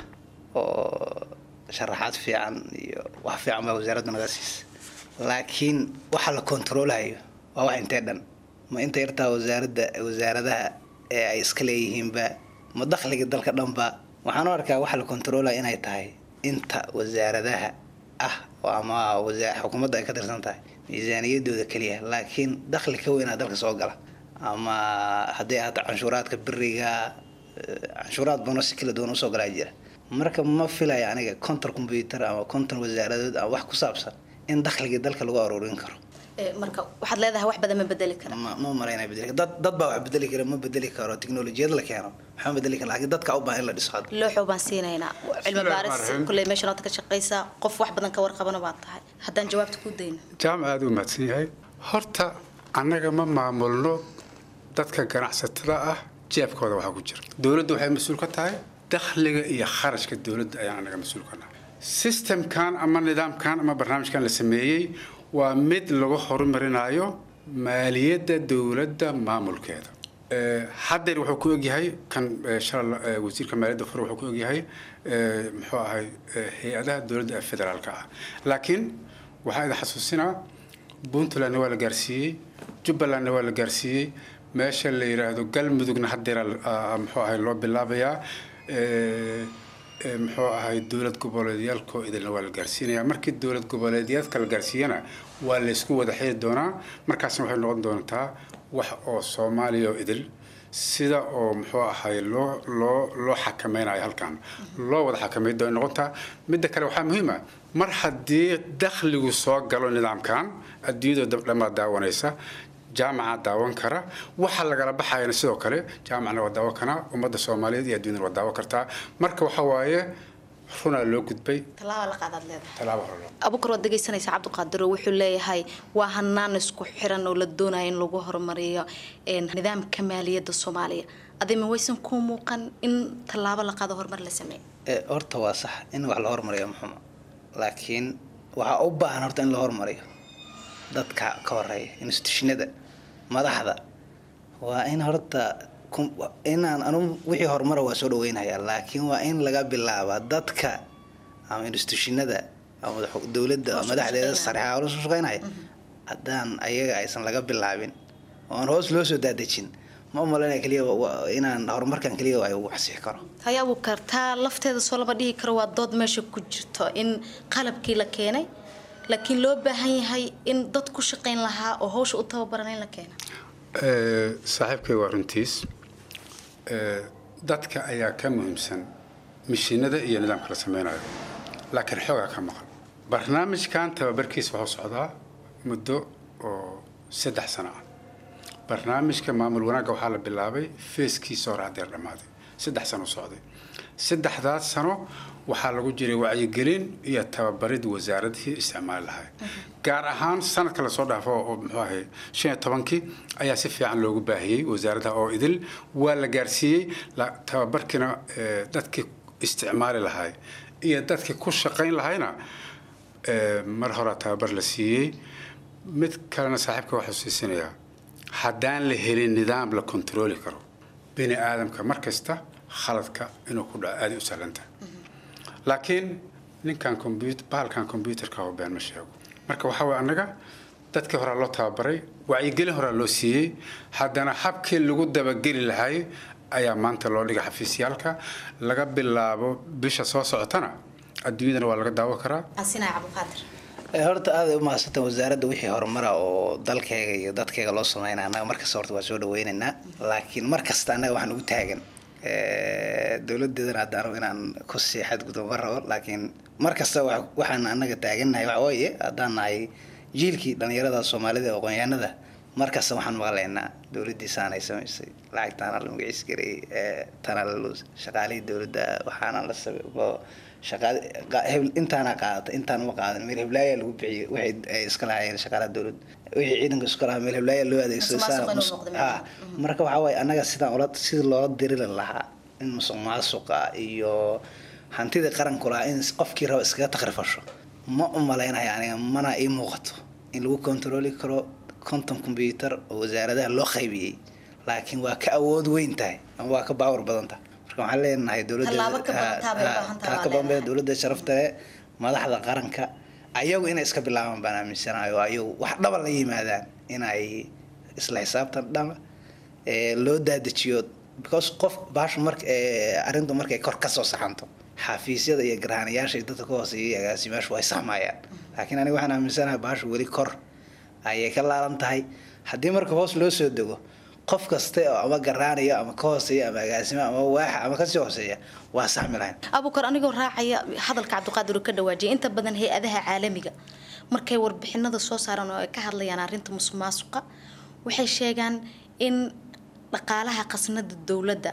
oo sharaxaad fiican iyo wax fiican baa wasaaradda naga siisa laakiin waxa la kontroolayo waa wax intee dhan ma inta yartaa wasaaradda wasaaradaha ee ay iska leeyihiinba ma dakhliga dalka dhanba waxaan u arkaa waxa la kontroolaya inay tahay inta wasaaradaha ah oo ama wasa- xukuumadda ay ka tirsan tahay miisaaniyadooda keliya laakiin dakhli ka weynaa dalka soo gala ama hadday ahaato canshuuraadka beriga eh, canshuuraad badan oo si kala duwan usoo galaa jira marka ma filaya aniga konton combyuter ama konton wasaaradood ama wax ku saabsan in dakhligii dalka lagu aruurin karo marka waxaad leedahay wax badan ma bedeli kara ma ma malaynaya bedeli karo. dad dad baa wax bedeli kara ma bedeli karo tiknolojiyad la keeno waxaa bedeli kara laakiin dadka u baahan in la dhiso hadda looxow baan siinaynaa cilmi baaris Bismillahirrahmanirrahiim. kulley meeshan ood ka shaqaysaa qof wax badan ka warqabana baad tahay haddaan jawaabta ku dayno jaamac aada u mahadsan yahay horta annaga ma maamulno dadka ganacsatada ah jeebkooda waxaa ku jira dowladdu waxay mas-uul ka tahay dakhliga iyo kharashka dowladda ayaan annaga mas-uul ka nahay systemkan ama nidaamkan ama barnaamijkan la sameeyey waa mid lagu horumarinayo maaliyadda dowladda maamulkeeda Eh, haddeer wuxuu ku egyahay kan eh, shalay eh, wasiirka maaliyadda fure wuxuu ku egyahay eh, muxuu ahay eh, hay-adaha dowladda ee federaalka ah laakiin waxaa idin xasuusinaa puntlandna waa la gaarsiiyey jubbalandna waa la gaarsiiyey meesha la yidhaahdo galmudugna haddeera muxuu ahay loo bilaabayaa Eh, eh, muxuu ahay dowlad goboleedyaalkoo idilna waa la gaarsiinaya markii dowlad goboleedyaadka la gaarsiiyana waa la isku wada xiri doonaa markaasna waxay noqon doontaa wax oo soomaaliya oo idil sida oo muxuu ahay loo loo loo xakameynayo halkan loo wada xakameyn doona noqontaa midda kale waxaa muhiim ah mar haddii dakhligu soo galo nidaamkan adduunyada dhammaa daawanaysa jaamaca daawan kara waxa lagala baxayana sidoo kale jaamacna waa daawan karaa ummadda soomaaliyeed iyo adduunyada waa daawan kartaa marka waxa waaye runaa loo gudbay tallaaba la qaadaad leedahay tallaabo hore loo abukar waad dhegaysanaysaa cabdiqaadiro wuxuu leeyahay waa hanaan isku xiran oo la doonayo in lagu horumariyo een, nidaamka maaliyadda soomaaliya adima waysan kuu muuqan in tallaabo la qaado horumar la sameeyo Eh, horta waa sax in wax la hormariyo muxuma laakiin waxaa u baahan horta in la hormariyo dadka ka horeeya institutionada madaxda waa in horta kum- inaan anu wixii horumara waa soo dhaweynayaa laakiin waa in laga bilaabaa dadka ama institutionada ama madax- dowladda ama madaxdeeda sare ha hoos u shaqeynaya haddaan ayaga aysan laga bilaabin oo aan hoos loo soo daadejin ma umalaynaya keliya wa- wa- inaan horumarkan keliya ay ugu xasii karo hayaa buu kartaa lafteeda soo lama dhihi karo waa dood meesha ku jirto in qalabkii la keenay laakiin loo baahan yahay in dad ku shaqayn lahaa oo hawsha u tababaran in la keena Eh, saaxiibkay waa runtiis Eh, dadka ayaa ka muhiimsan mishiinada iyo nidaamka la sameynayo laakiin xoogaa ka maqan barnaamijkan tababarkiisa wuxuu socdaa muddo oo saddex sano ah barnaamijka maamul wanaagga waxaa la bilaabay feeskiisa hore haddeer dhammaaday saddex sano socday saddexdaas sano waxaa lagu jiray wacyigelin iyo tababarid wasaaradihii isticmaali lahay gaar ahaan sanadka lasoo dhaafo oo muxuu ahay shan iyo tobankii ayaa si fiican loogu baahiyey wasaaradda oo idil waa la gaarsiiyey la- tababarkiina eh, dadkii isticmaali lahay iyo dadkii ku shaqayn lahayna eh, mar hore tababar la siiyey mid kalena saaxiibka waxaa xusuusinayaa haddaan la helin nidaam la kontrooli karo bini aadamka mar kasta khaladka inuu ku dhaco aaday u sahlan tahay laakiin ninkan combyut bahalkan combyuterka oo been ma sheego marka waxaa waye annaga dadkii horaa loo tababaray wacyigelin horaa loo siiyey haddana habkii lagu dabageli lahay ayaa maanta loo dhigay xafiisyaalka laga bilaabo bisha soo socotana adduunyadana waa laga daawo karaa asinaya cabdiqaadir Eh, horta aad ay u mahadsantahay wasaaradda wixii horumara oo dalkayga iyo dadkayga loo sameynaya annaga markasta horta waa soo dhaweynaynaa laakiin mar kasta annaga waxaan ugu taagan eh, dowladeedana haddaan rabo inaan ku sii xadgudbo ma rabo laakiin mar kasta wax- waxaan annaga taagannahay waxa waaye haddaan nahay jiilkii dhallinyarada soomaalida ee aqoonyahanada mar kasta waxaan maqlaynaa dowladdii saanay samaysay lacagtaana la magaciis gareeyey eh, tana la luus shaqaalihii dowladda waxaana la sababo shaqaale qa- hebl- intaana qaadata intaan ma qaadan meel heblaaya lagu bixiyey waxay ay iska lahaayeen shaqaalaha dowladda wixii ciidanka isku lahaa meel heblaaya loo adeegsado Musuq maasuq saa- inuu mus- noqdo ha marka waxaa waaye annaga sidaan ula sida loola dirili lahaa in musuq maasuqa iyo hantidii qaranku lahaa in qofkii raba iskaga takrifasho ma u malaynayo aniga mana ii muuqato in lagu kontrooli karo konton combyuter oo wasaaradaha loo qaybiyey laakiin waa ka awood weyn tahay ama waa ka baawar badan tahay marka waxaan leenahay dowladda Tallaabo ka badan taa bay u baahan tahay, waa bambee dowladda sharafta leh madaxda qaranka ayagu inay iska bilaabaan baan aaminsanahay oo ayagu wax dhaba la yimaadaan inay isla xisaabtan dhama loo daadajiyo because qof baasha marka arrintu markay kor kasoo saxanto xafiisyada iyo garhanayaasha dadka ka hooseeya agaasimaashu way saxmayaan laakiin aniga waxaan aaminsanahay baasha weli kor ayay ka laalan tahay haddii marka hoos loo soo dego qof kaste oo ama garaanaya ama ka hooseeya ama agaasima ama waaxa ama kasii hooseeya waa saxmi lahayn abukar anigoo raacaya hadalka cabdiqaadir uu ka dhawaajiyay inta badan hay-adaha caalamiga markay warbixinada soo saaran oo ay ka hadlayaan arrinta musuq maasuqa waxay sheegaan in dhaqaalaha khasnada dowladda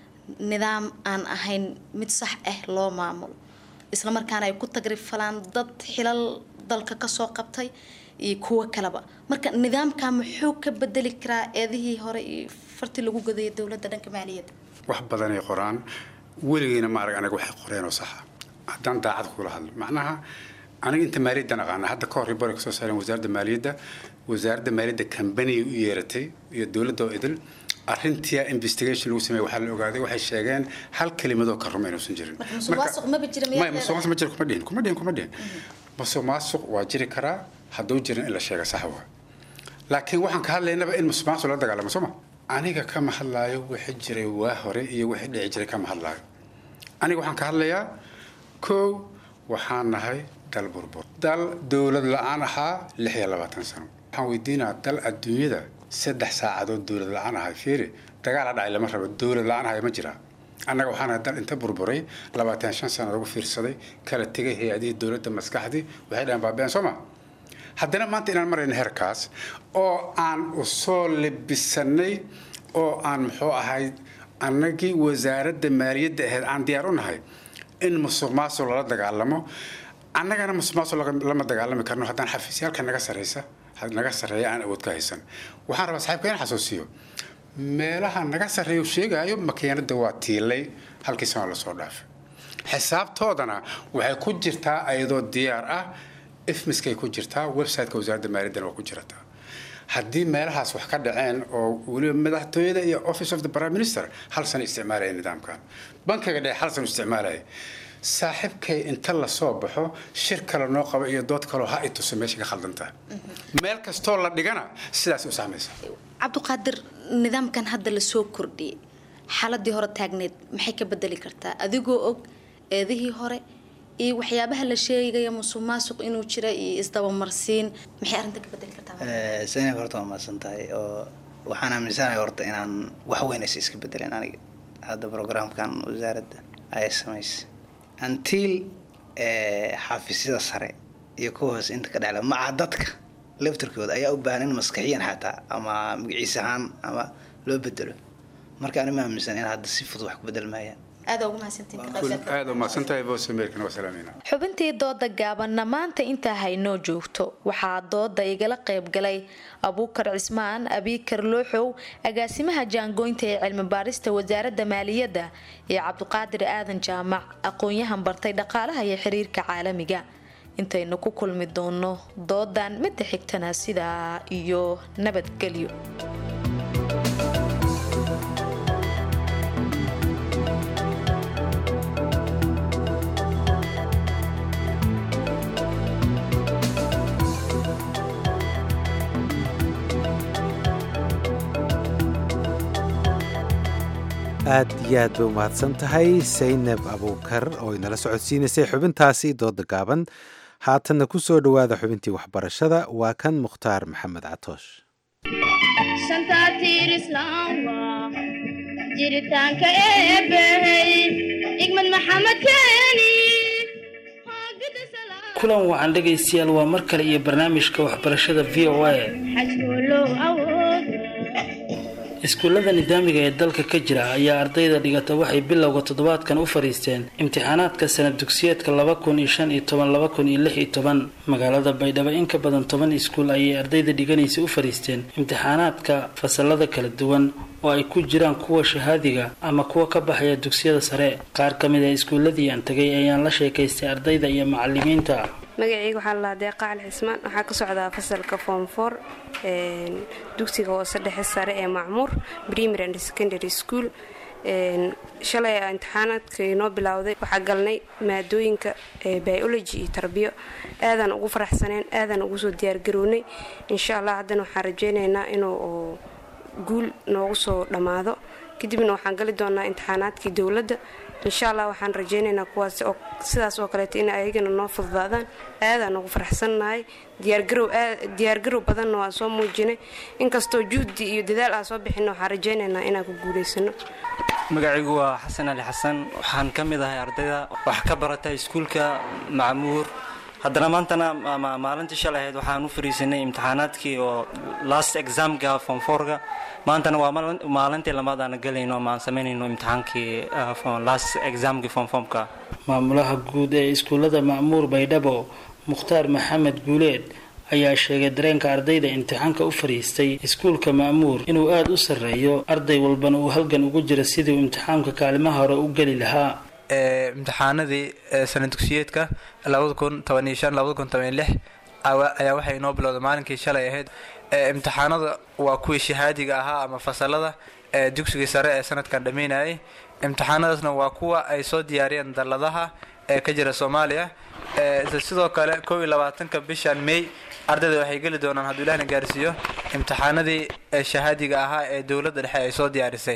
nidaam aan ahayn mid sax ah loo maamulo islamarkaana ay ku tagrifalaan dad xilal dalka kasoo qabtay iyo kuwo kaleba marka nidaamka muxuu ka bedeli karaa eedihii hore iyo fartii lagu gadaya dowladda dhanka maaliyadda wax badanay qoraan weligiina ma arag anaga waxay qoreen oo saxa haddaan daacad kula hadlo macnaha aniga inta maaliyaddan aqaana hadda ka hor ribori kasoo saareen wasaaradda maaliyadda wasaaradda maaliyadda kambaniyay u yeeratay iyo dowladda oo idil arrintia investigation lagu sameeye waxaa la ogaaday waxay sheegeen hal kelimadoo ka ruma inuusan jirin musuqmaasuq maba jira maya musuqmaasuq ma jiro kuma dhihin kuma dhihin kuma dhihin musuqmaasuq waa jiri karaa hadduu jirin in la sheega sax waa laakiin waxaan ka hadlaynaba in musuqmaasuq la dagaalamo sooma aniga kama hadlaayo wixii jiray waa hore iyo wixii dhici jiray kama hadlaayo aniga waxaan ka hadlayaa kow waxaan nahay dal burbur dal dowlad la-aan ahaa lix iyo labaatan sano waxaan weydiinaa dal adduunyada saddex saacadood dowlad la-aan ahay fiiri dagaal ha dhacay lama rabo dowlad la-aan ahay ma jiraa annaga waxaan ahay dal inta burburay labaatan shan sano lagu fiirsaday kala tegay hay-adihii dowladda maskaxdii waxay dhahan baabeen soo ma haddana maanta inaan marayno heerkaas oo aan usoo lebisanay oo aan muxuu ahayd annagii wasaaradda maaliyadda ahayd aan diyaar u nahay in musuq maasuq lala dagaalamo annagana musuq maasuq lama dagaalami karno haddaan xafiisyaalka naga saraysa naga sarreeya aan awood ka haysan waxaan rabaa saxiibka in xasuusiyo meelaha naga sarreeya sheegaayo makiinada waa tiilay halkii sano lasoo dhaafay xisaabtoodana waxay ku jirtaa ayadoo diyaar ah ifmiskay ku jirtaa websiteka wasaaradda maaliyaddana waa ku jirataa haddii meelahaas wax ka dhaceen oo weliba madaxtooyada iyo office of the prime minister hal sano isticmaalaya nidaamkan bankiga dhexe hal sano isticmaalaya saaxiibkay inta lasoo baxo shir kale noo qaba iyo dood kaleo ha i tuso meesha ka khaldantaha meel kastoo la dhigana sidaas u samaysa cabdiqaadir nidaamkan hadda lasoo kordhiyay xaaladii hore taagneed maxay ka bedeli kartaa adigoo og eedihii hore iyo waxyaabaha la sheegaya musuq maasuq inuu jira iyo isdabamarsiin maxay arrinta ka bedeli kartaa zaynab horta waa mahadsan tahay oo waxaan aaminsanahay horta inaan wax weyn aysa iska bedelin aniga hadda programkan wasaaradda ay samaysay until xafiisyada sare iyo kuwa hoose inta ka dhacla maca dadka laftarkooda ayaa u baahan in maskaxiyan xataa ama magaciis ahaan ama loo bedelo marka ani ma aaminsan in hadda si fudud wax ku bedel maayaan aada ugu mahadsantihiin aada u mahadsantahay voice american waa salaamayna xubintii dooda gaabanna maanta intaa haynoo joogto waxaa dooda igala qayb galay abuukar cismaan abiikar looxow agaasimaha jaangoynta ee cilmi baarista wasaaradda maaliyadda iyo cabdiqaadir aadan jaamac aqoon-yahan bartay dhaqaalaha iyo xiriirka caalamiga intaynu ku kulmi doono doodan midda xigtana sidaa iyo nabadgelyo aad iyo aad bay umahadsan tahay saynab abuukar oo inala socodsiinaysay xubintaasi dooda gaaban haatanna ku soo dhowaada xubintii waxbarashada waa kan mukhtaar maxamed catoosh jiritaanka eebbahey igmad maxamed keeni kulan wacan dhegaystayaal waa mar kale iyo barnaamijka waxbarashada v o a xajkoolow awood iskuullada nidaamiga ee dalka ka jira ayaa ardayda dhigata waxay bilowga toddobaadkan u fadhiisteen imtixaanaadka sanad dugsiyeedka laba kun iyo shan iyo toban laba kun iyo lix iyo toban magaalada baydhabo in ka badan toban iskuul ayay ardayda dhiganaysa u fadhiisteen imtixaanaadka fasalada kala duwan oo ay ku jiraan kuwa shahaadiga ama kuwa ka baxaya dugsiyada sare qaar ka mid a iskuulladii aan tagay ayaan la sheekaystay ardayda iyo macalimiinta magacayga waxaa lalahaa deeqa cali xismaan waxaa ka socdaa fasalka form for dugsiga hoose dhexe sare ee macmuur primary and secondary school shalay imtixaanaadka inoo bilowday waxaa galnay maadooyinka biology iyo tarbiyo aadaan ugu faraxsaneen aadaan ugu soo diyaargarownay insha allah haddana waxaan rajeynaynaa inuu guul noogu soo dhammaado kadibna waxaan gali doonaa imtixaanaadkii dowladda insha allah waxaan rajeynaynaa kuwaas oo sidaas oo kaleeto in ayagana noo fududaadaan aadaan ugu faraxsannahay diyaargarow diyaargarow badanna waan soo muujinay inkastoo juhdi iyo dadaal aan soo bixinna waxaan rajeynaynaa inaan ku guulaysano magacaygu waa xasan ali xasan waxaan ka mid ahay ardayda wax ka barata iskuulka macmuur haddana maantana maalintii shalay ahayd waxaan u fariisanay imtixaanaadkii oo last examka fonforga maantana waa maalintii labaad aan galayno ama aan samaynayno imtixaankii last examkii fonfomka maamulaha guud ee iskuullada macmuur baydhabo mukhtaar maxamed guuleed ayaa sheegay dareenka ardayda imtixaanka u fariistay iskuulka ma'muur inuu aada u sarreeyo arday walbana uu halgan ugu jira sidii uu imtixaamka kaalimaha hore u geli lahaa imtixaanadii sana dugsiyeedka labada kun toban iyo shan labada kun toban iyo lix ayaa waxay inoo bilowday maalinkii shalay ahayd imtixaanada waa kuwii shahaadiga ahaa ama fasalada ee dugsigii sare ee sanadkan dhammeynayay imtixaanadaasna waa kuwa ay soo diyaariyeen dalladaha ee ka jira soomaaliya sidoo kale kow iyo labaatanka bishan may ardayda waxay geli doonaan hadduu ilahna gaarsiiyo imtixaanadii shahaadiga ahaa ee dowladda dhexe ay soo diyaarisay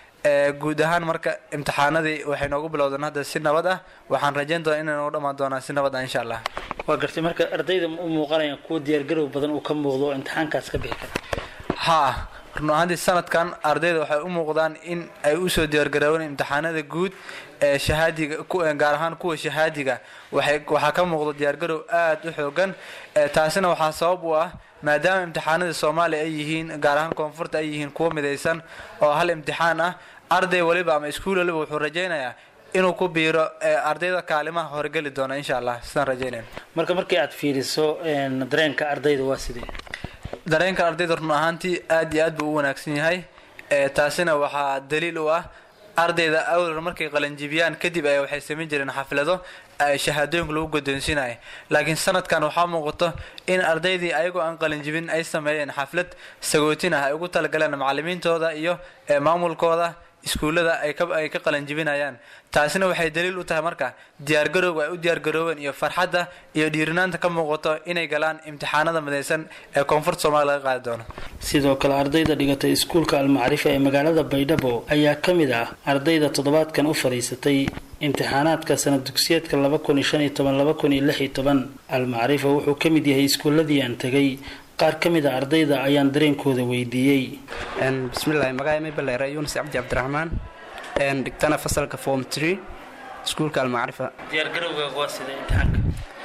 guud ahaan marka imtixaanadii waxay noogu bilowdeen hadda si nabad ah waxaan rajayn doonaa inay noogu dhammaan doonaan si nabad ah insha allah waa gartay marka ardayda u muuqanayaan kuwa diyaargarow badan uu ka muuqdo oo imtixaankaas ka bixi kara haa run ahaantii sanadkan ardayda waxay u muuqdaan in ay usoo diyaargaroobeen imtixaanada guud ee shahaadiga gaar ahaan kuwa shahaadiga waxay waxaa ka muuqda diyaargarow aada u xoogan taasina waxaa sabab u ah maadaama imtixaanada soomaaliya ay yihiin gaar ahaan koonfurta ay yihiin kuwo midaysan oo hal imtixaan ah arday waliba ama iskuul waliba wuxuu rajaynayaa inuu ku biiro ardayda kaalimaha horgeli doona insha allah sidaan rajaynayna marka markii aad fiiriso dareenka ardayda waa sidee dareenka ardayda run ahaantii aad iyo aad buu u wanaagsan yahay taasina waxaa daliil u ah ardayda awlar markay qalanjibiyaan kadib ay waxay samayn jireen xaflado shahaadooyinka lagu guddoonsiinayo laakiin sanadkan waxaa muuqato in ardaydii ayagoo aan qalinjibin ay sameeyeen xaflad sagootin ah ay ugu talagaleen macalimiintooda iyo maamulkooda iskuullada ay ka qalanjibinayaan taasina waxay daliil u tahay marka diyaargarowga ay u diyaargaroobeen iyo farxadda iyo dhiirinaanta ka muuqato inay galaan imtixaanada midaysan ee koonfurta soomaaliya laga qaadi doono sidoo kale ardayda dhigatay iskuulka almacrifa ee magaalada baydhabo ayaa ka mid ah ardayda toddobaadkan u fadhiisatay imtixaanaadka sanad dugsiyeedka laba kun iyo shan iyo toban laba kun iyo lix iyo toban almacrifa wuxuu ka mid yahay iskuuladii aan tegay qaar ka mid a ardayda ayaan dareenkooda weydiiyey bismillahi magaca mabaleere yunis cabdi cabdiraxmaan dhigtana fasalka form tree iskuulka almacrifa diyaargarowga waa sida imtixaanka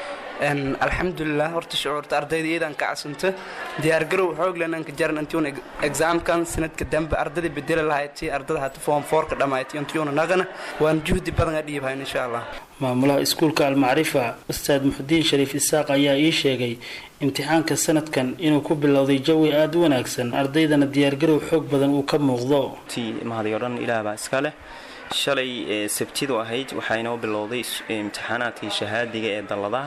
alxamdulilah horta shucuurta ardayda iyadan ka casunto diyaargarow xooglenanka jaran intuun exaamkan sanadka dambe ardada bedeli lahayd si ardada hata form fourka dhammayti intuyuna naqana waan juhdi badan a dhiibhayn insha allah maamulaha iskuulka almacrifa ustaad muxudiin shariif isaaq ayaa ii sheegay imtixaanka sanadkan inuu ku bilowday jawi aada u wanaagsan ardaydana diyaargarow xoog badan uu ka muuqdo ti mahadiyo dhan ilaah baa iska leh shalay sabtidu ahayd waxaa inoo bilowday imtixaanaadkii shahaadiga ee dalladaha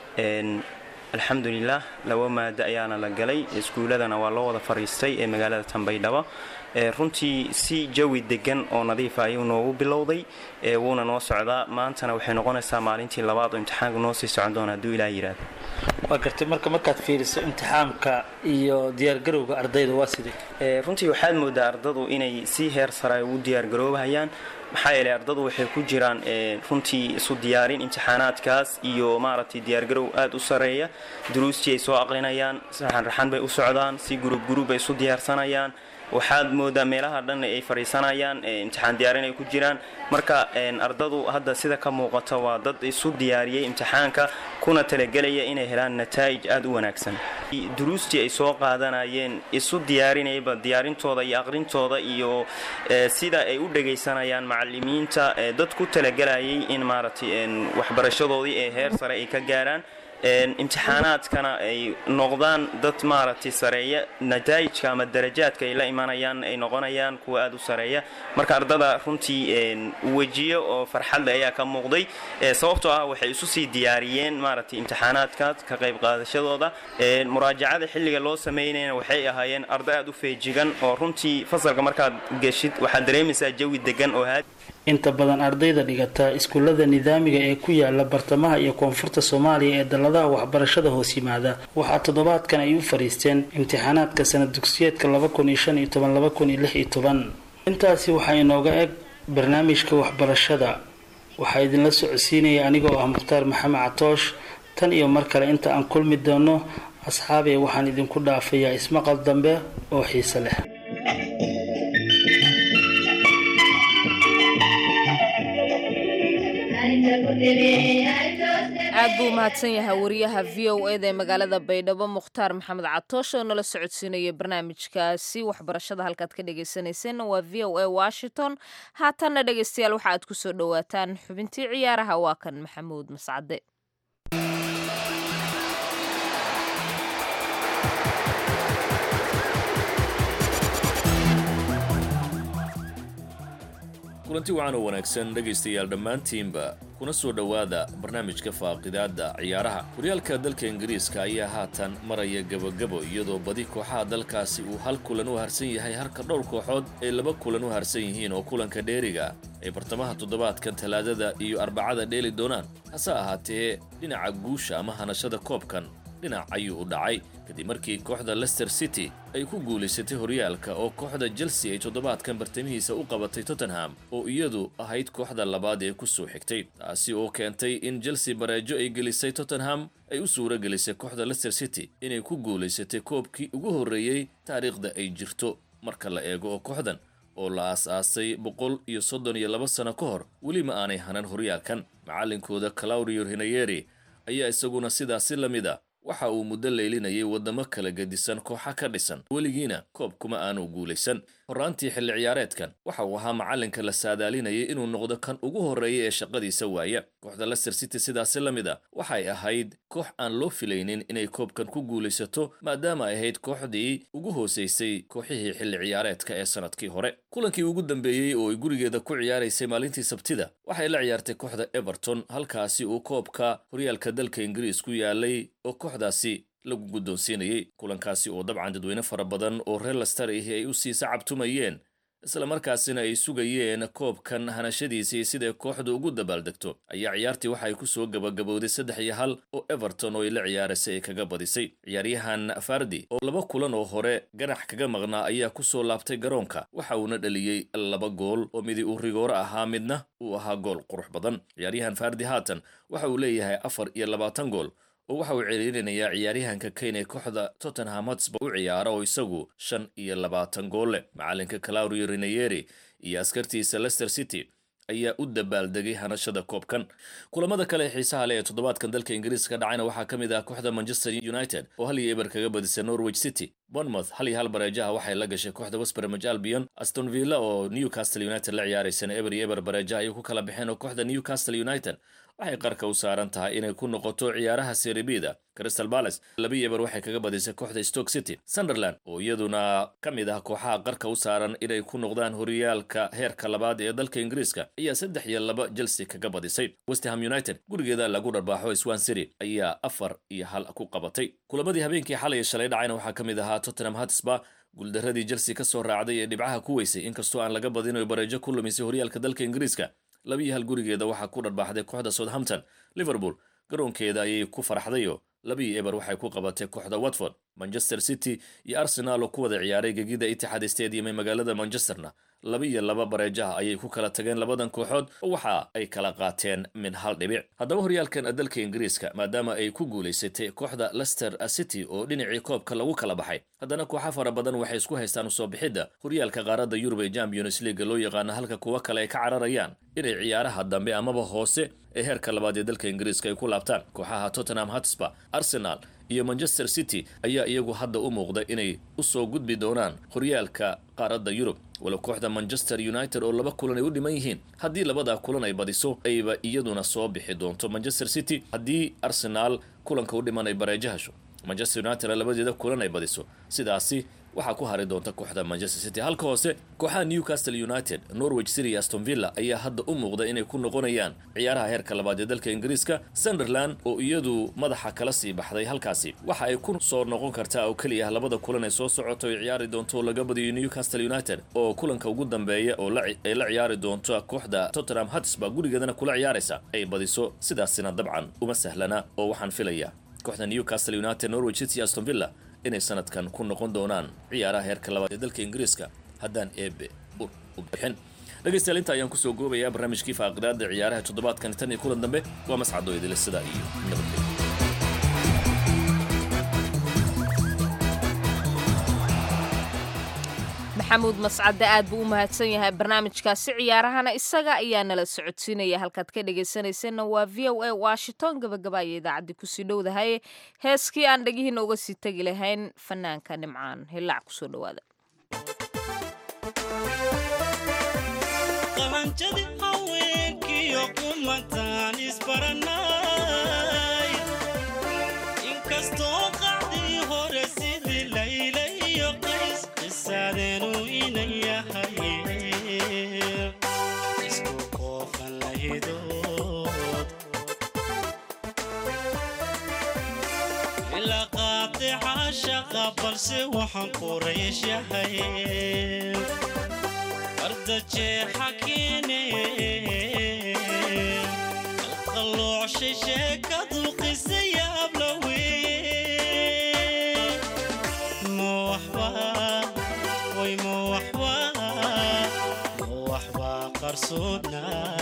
alxamdulilah laba maado ayaana la galay iskuuladana waa loo wada fariistay ee magaalada tanbaydhabo runtii si jawi degan oo nadiifa ayuu noogu bilowday wuuna noo socdaa maantana waxay noqonaysaa maalintii labaad oo imtixaanka noo sii socon doona hadduu ilaa yiraahdo waa gartay marka markaad fiiriso imtixaamka iyo diyaargarowga ardayda waa sidee runtii waxaad moodaa ardadu inay si heer sare ugu diyaargaroobahayaan maxaa yeelay ardadu waxay ku jiraan runtii isu diyaarin imtixaanaadkaas iyo maaragtay diyaargarow aada u sareeya duruustii ay soo aqrinayaan raxan raxan bay u socdaan si gurub gurub bay isu diyaarsanayaan waxaad moodaa meelaha dhan ay fadhiisanayaan imtixaan diyaarin ay ku jiraan marka ardadu hadda sida ka muuqata waa dad isu diyaariyey imtixaanka kuna talagelaya inay helaan nataa'ij aada u wanaagsan duruustii ay soo qaadanayeen isu diyaarinayba diyaarintooda iyo aqrintooda iyo sida ay u dhagaysanayaan macalimiinta dad ku talagelayay in maaragtay waxbarashadoodii ee heer sare ay ka gaaraan imtixaanaadkana ay noqdaan dad maaragtay sareeya nataa'ijka ama darajaadka ay la imanayaan ay noqonayaan kuwa aada u sareeya marka ardada runtii wejiyo oo farxadle ayaa ka muuqday sababtoo ah waxay isu sii diyaariyeen maaragtay imtixaanaadkaas ka qayb qaadashadooda muraajacada xilliga loo sameynayna waxay ahaayeen arday aada u feejigan oo runtii fasalka markaad geshid waxaad dareemaysaa jawi degan oo haad inta badan ardayda dhigata iskuullada nidaamiga ee ku yaala bartamaha iyo koonfurta soomaaliya ee dalladaha waxbarashada hoos yimaada waxaa toddobaadkan ay u fariisteen imtixaanaadka sanad dugsiyeedka intaasi waxaa inooga eg barnaamijka waxbarashada waxaa idinla socodsiinaya aniga oo ah mukhtaar maxamed catoosh tan iyo mar kale inta aan kulmi doono asxaabee waxaan idinku dhaafayaa ismaqal dambe oo xiise leh aad buu umahadsan yahay wariyaha v o eda ee magaalada baydhabo mukhtaar maxamed catoosh oo nala socodsiinaya barnaamijkaasi waxbarashada halkaad ka dhegaysanayseena waa v o a washington haatanna dhegaystayaal waxa aad kusoo dhowaataan xubintii ciyaaraha waa kan maxamuud mascade kulanti wacan oo wanaagsan dhegaystayaal dhammaantiinba kuna soo dhowaada barnaamijka faaqidaadda ciyaaraha horyaalka dalka ingiriiska ayaa haatan maraya gebagabo iyadoo badi kooxaha dalkaasi uu hal kulan u harsan yahay halka dhowr kooxood ay laba kulan u harsan yihiin oo kulanka dheeriga ay bartamaha toddobaadkan talaadada iyo arbacada dheeli doonaan hase ahaatee dhinaca guusha ama hanashada koobkan dhinac ayuu u dhacay kadib markii kooxda lester city ay ku guulaysatay horyaalka oo kooxda chelsea ay toddobaadkan bartamihiisa u qabatay tottenham oo iyadu ahayd kooxda labaad ee ku soo xigtay taasi oo keentay in chelsea bareejo ay gelisay tottenham ay u suuro gelisay kooxda lester city inay ku guulaysatay koobkii ugu horreeyey taariikhda ay jirto marka la eego oo kooxdan oo la aas-aasay boqol iyo soddon iyo laba sano ka hor weli ma aanay hanan horyaalkan macallinkooda claudio hinayeri ayaa isaguna sidaasi la mid a waxa uu muddo leylinayay waddamo kala gedisan kooxa ka dhisan weligiina koob kuma aanu guulaysan horraantii xilli ciyaareedkan waxa uu ahaa macallinka la saadaalinayay inuu noqdo kan ugu horreeya ee shaqadiisa waaya kooxda lester city sidaasi la mid a waxay ahayd koox aan loo filaynin inay koobkan ku guulaysato maadaama ay ahayd kooxdii ugu hoosaysay kooxihii xilli ciyaareedka ee sannadkii hore kulankii ugu dambeeyey oo ay gurigeeda ku ciyaaraysay maalintii sabtida waxay la ciyaartay kooxda everton halkaasi uu koobka horyaalka dalka ingiriis ku yaalay oo kooxdaasi lagu guddoonsiinayey kulankaasi oo dabcan dadweyne fara badan oo reer laster ahi ay u sii sacabtumayeen isla markaasina ay sugayeen koobkan hanashadiisii siday kooxdu ugu dabaaldegto ayaa ciyaartii waxay ku soo gabagabowday saddex iyo hal oo everton oo ay la ciyaarasay ay kaga badisay ciyaaryahan fardi oo laba kulan oo hore ganax kaga maqnaa ayaa ku soo laabtay garoonka waxa uuna dhaliyey laba gool oo midi uu rigooro ahaa midna uu ahaa gool qurux badan ciyaaryahan fardi haatan waxa uu leeyahay afar iyo labaatan gool oo waxa uu ciriirinayaa ciyaaryahanka kane ee kooxda tottenham hotspur u ciyaara oo isagu shan iyo labaatan gool leh macalinka claudio rinayeri iyo askartiisa lester city ayaa u dabaaldegay hanashada koobkan kulamada kale ee xiisaha leh ee toddobaadkan dalka ingiriiska ka dhacayna waxaa ka mid ah kooxda manchester united oo hal iyo eber kaga badisay norwich city bournemouth hal iyo hal bareejaha waxay la gashay kooxda westbromage albion aston villa oo newcastle united la ciyaaraysana eber iyo eber bareejaha ayay ku kala baxeen oo kooxda newcastle united waxay qarka u saaran tahay inay ku noqoto ciyaaraha seribida crystal palace labi eber waxay kaga badisay kooxda stoke city sunderland oo iyaduna ka mid ah kooxaha qarka u saaran inay ku noqdaan horyaalka heerka labaad ee dalka ingiriiska ayaa saddex iyo laba chelsea kaga badisay westham united gurigeeda lagu dharbaaxo swan city ayaa afar iyo hal ku qabatay kulamadii habeenkii xalay shalay dhacayna waxaa ka mid ahaa tottenham hotspur guuldaradii chelsea ka soo raacday ee dhibcaha ku weysay inkastoo aan laga badin oy bareejo ku lumisay horyaalka dalka ingiriiska labiyo hal gurigeeda waxaa ku dharbaaxday kooxda southampton liverpool garoonkeeda ayay ku farxdayo labiyo eber waxay ku qabatay kooxda watford manchester city iyo arsenal oo ku wada ciyaaray gegida itixaad stadium ee magaalada manchesterna labiyo laba bareejaha ayay ku kala tageen labadan kooxood oo waxa ay kala qaateen min hal dhibic haddaba horyaalkan dalka ingiriiska maadaama ay ku guulaysatay kooxda lester city oo dhinacii koobka lagu kala baxay haddana kooxa fara badan waxay isku haystaan usoo bixidda horyaalka qaaradda yurub ee champions leaga loo yaqaano halka kuwo kale ay ka cararayaan inay ciyaaraha dambe amaba hoose ee heerka labaad ee dalka ingiriiska ay ku laabtaan kooxaha tottenham hotspur arsenal iyo manchester city ayaa iyagu hadda u muuqda inay usoo gudbi doonaan horyaalka qaaradda yurub walow kooxda manchester united oo laba kulan ay u dhiman yihiin haddii labadaa kulan ay badiso ayba iyaduna soo bixi doonto manchester city haddii arsenaal kulanka u dhiman ay bareejo hesho manchester united labadeeda kulan ay badiso sidaasi waxaa ku hari doonta kooxda manchester city halka hoose kooxaha newcastle united norwich city iyo aston villa ayaa hadda u muuqda inay ku noqonayaan ciyaaraha heerka labaad ee dalka ingiriiska sunderland oo iyadu madaxa kala sii baxday halkaasi waxa ay ku soo noqon kartaa oo keliya labada kulan ee soo socoto ay ciyaari doonto oo laga badiyo newcastle united oo kulanka ugu dambeeya oo ay la ciyaari doonto kooxda tottenham hotspur gurigeedana kula ciyaaraysa ay badiso sidaasina dabcan uma sahlana oo waxaan filayaa kooxda newcastle united norwich city aston villa inay sanadkan ku noqon doonaan ciyaaraha heerka labaad ee dalka ingiriiska haddaan eebe u bixin dhegaystayaal inta ayaan kusoo goobayaa barnaamijkii faaqidaada ciyaaraha toddobaadkan tan iyo kulan dambe waa mascado idile sidaa iyo nabadgelyo maxamuud mascadde aad buu u mahadsan yahay barnaamijkaasi ciyaarahana isaga ayaa nala socodsiinaya halkaad ka dhegaysanaysanna waa v o a washington gabagaba aya idaacaddii kusii dhowdahaye heeskii aan dhegihiina uga sii tegi lahayn fanaanka nimcaan hillaac kusoo dhawaada balse waxaan quraysh yahay ardajeexa keene qalqalloocshay sheekadu qisa yaablawe mowaxba way mowaxba mowaxba qarsoodna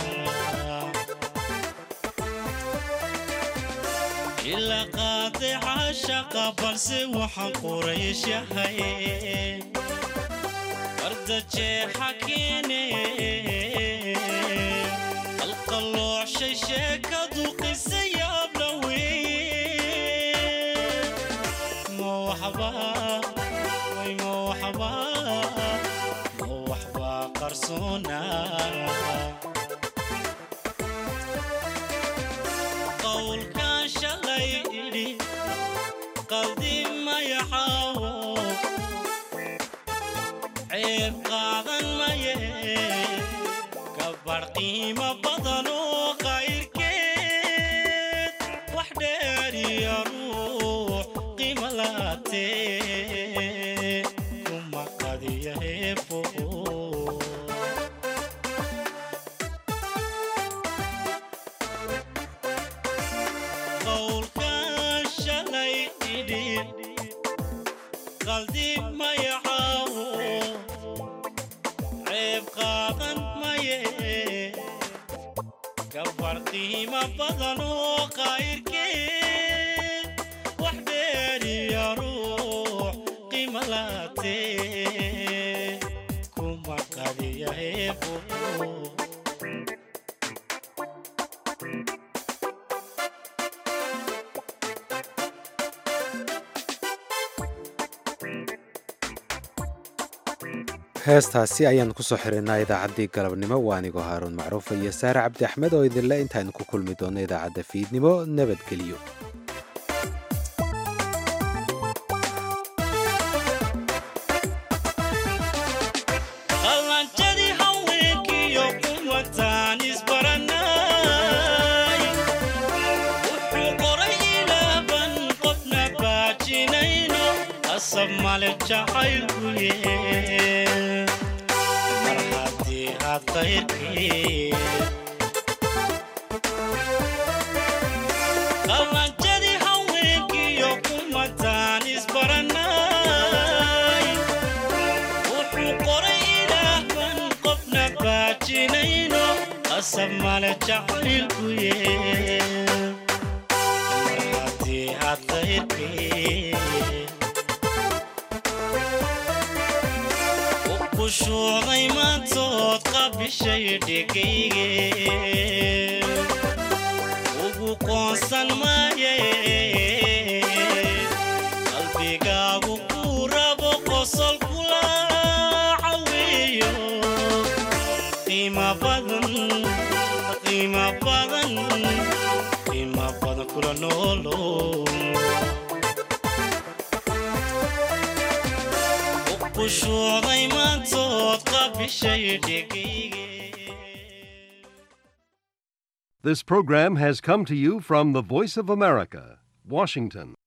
ila qaadeca shaqa balse waxaan quraysh yahay ardajeexa keene qalqalloocshay sheekadu qisa yaablawe mowaxba way mowaxba mowaxba qarsoona qowlkan shalay idhi qaldi mayaxaawo ceeb qaadan maye gabar qiimo badan oo qayrkeed wax dheeriya ruux qiimo laatee kuma qadiya heebo qowlkan shalay idhi qaldi mayaxaawo ceeb qaadan maye gabar qiimo badan oo qayrkeed wax dheeriya ruux qiimo laatee kuma qadiya heebo heestaasi ayaan kusoo xirinaa idaacaddii galabnimo waa anigoo haaruun macruufa iyo saare cabdi axmed oo idinle intaaynu ku kulmi doonno idaacadda fiidnimo nabadgelyo qallanjadii haweenkiyo kuwataan isbaranay wuxuu qoray ilaaban qofna baajinayno asab male jacaylkuye mar haddii aad qayrkii qallanjadii haweenkiyo kuwataan isbaranay wuxuu qoray ilaahban qofna baajinayno asab male jacaylkuye mar haddii aad qayrkii kushuucday maantood qabishay dhegayge ugu qoonsan maaye qalbigaagu ku rabo qosol kula caweeyo khushuucday maantood qabishay dhegayge This program has come to you from the Voice of America, Washington.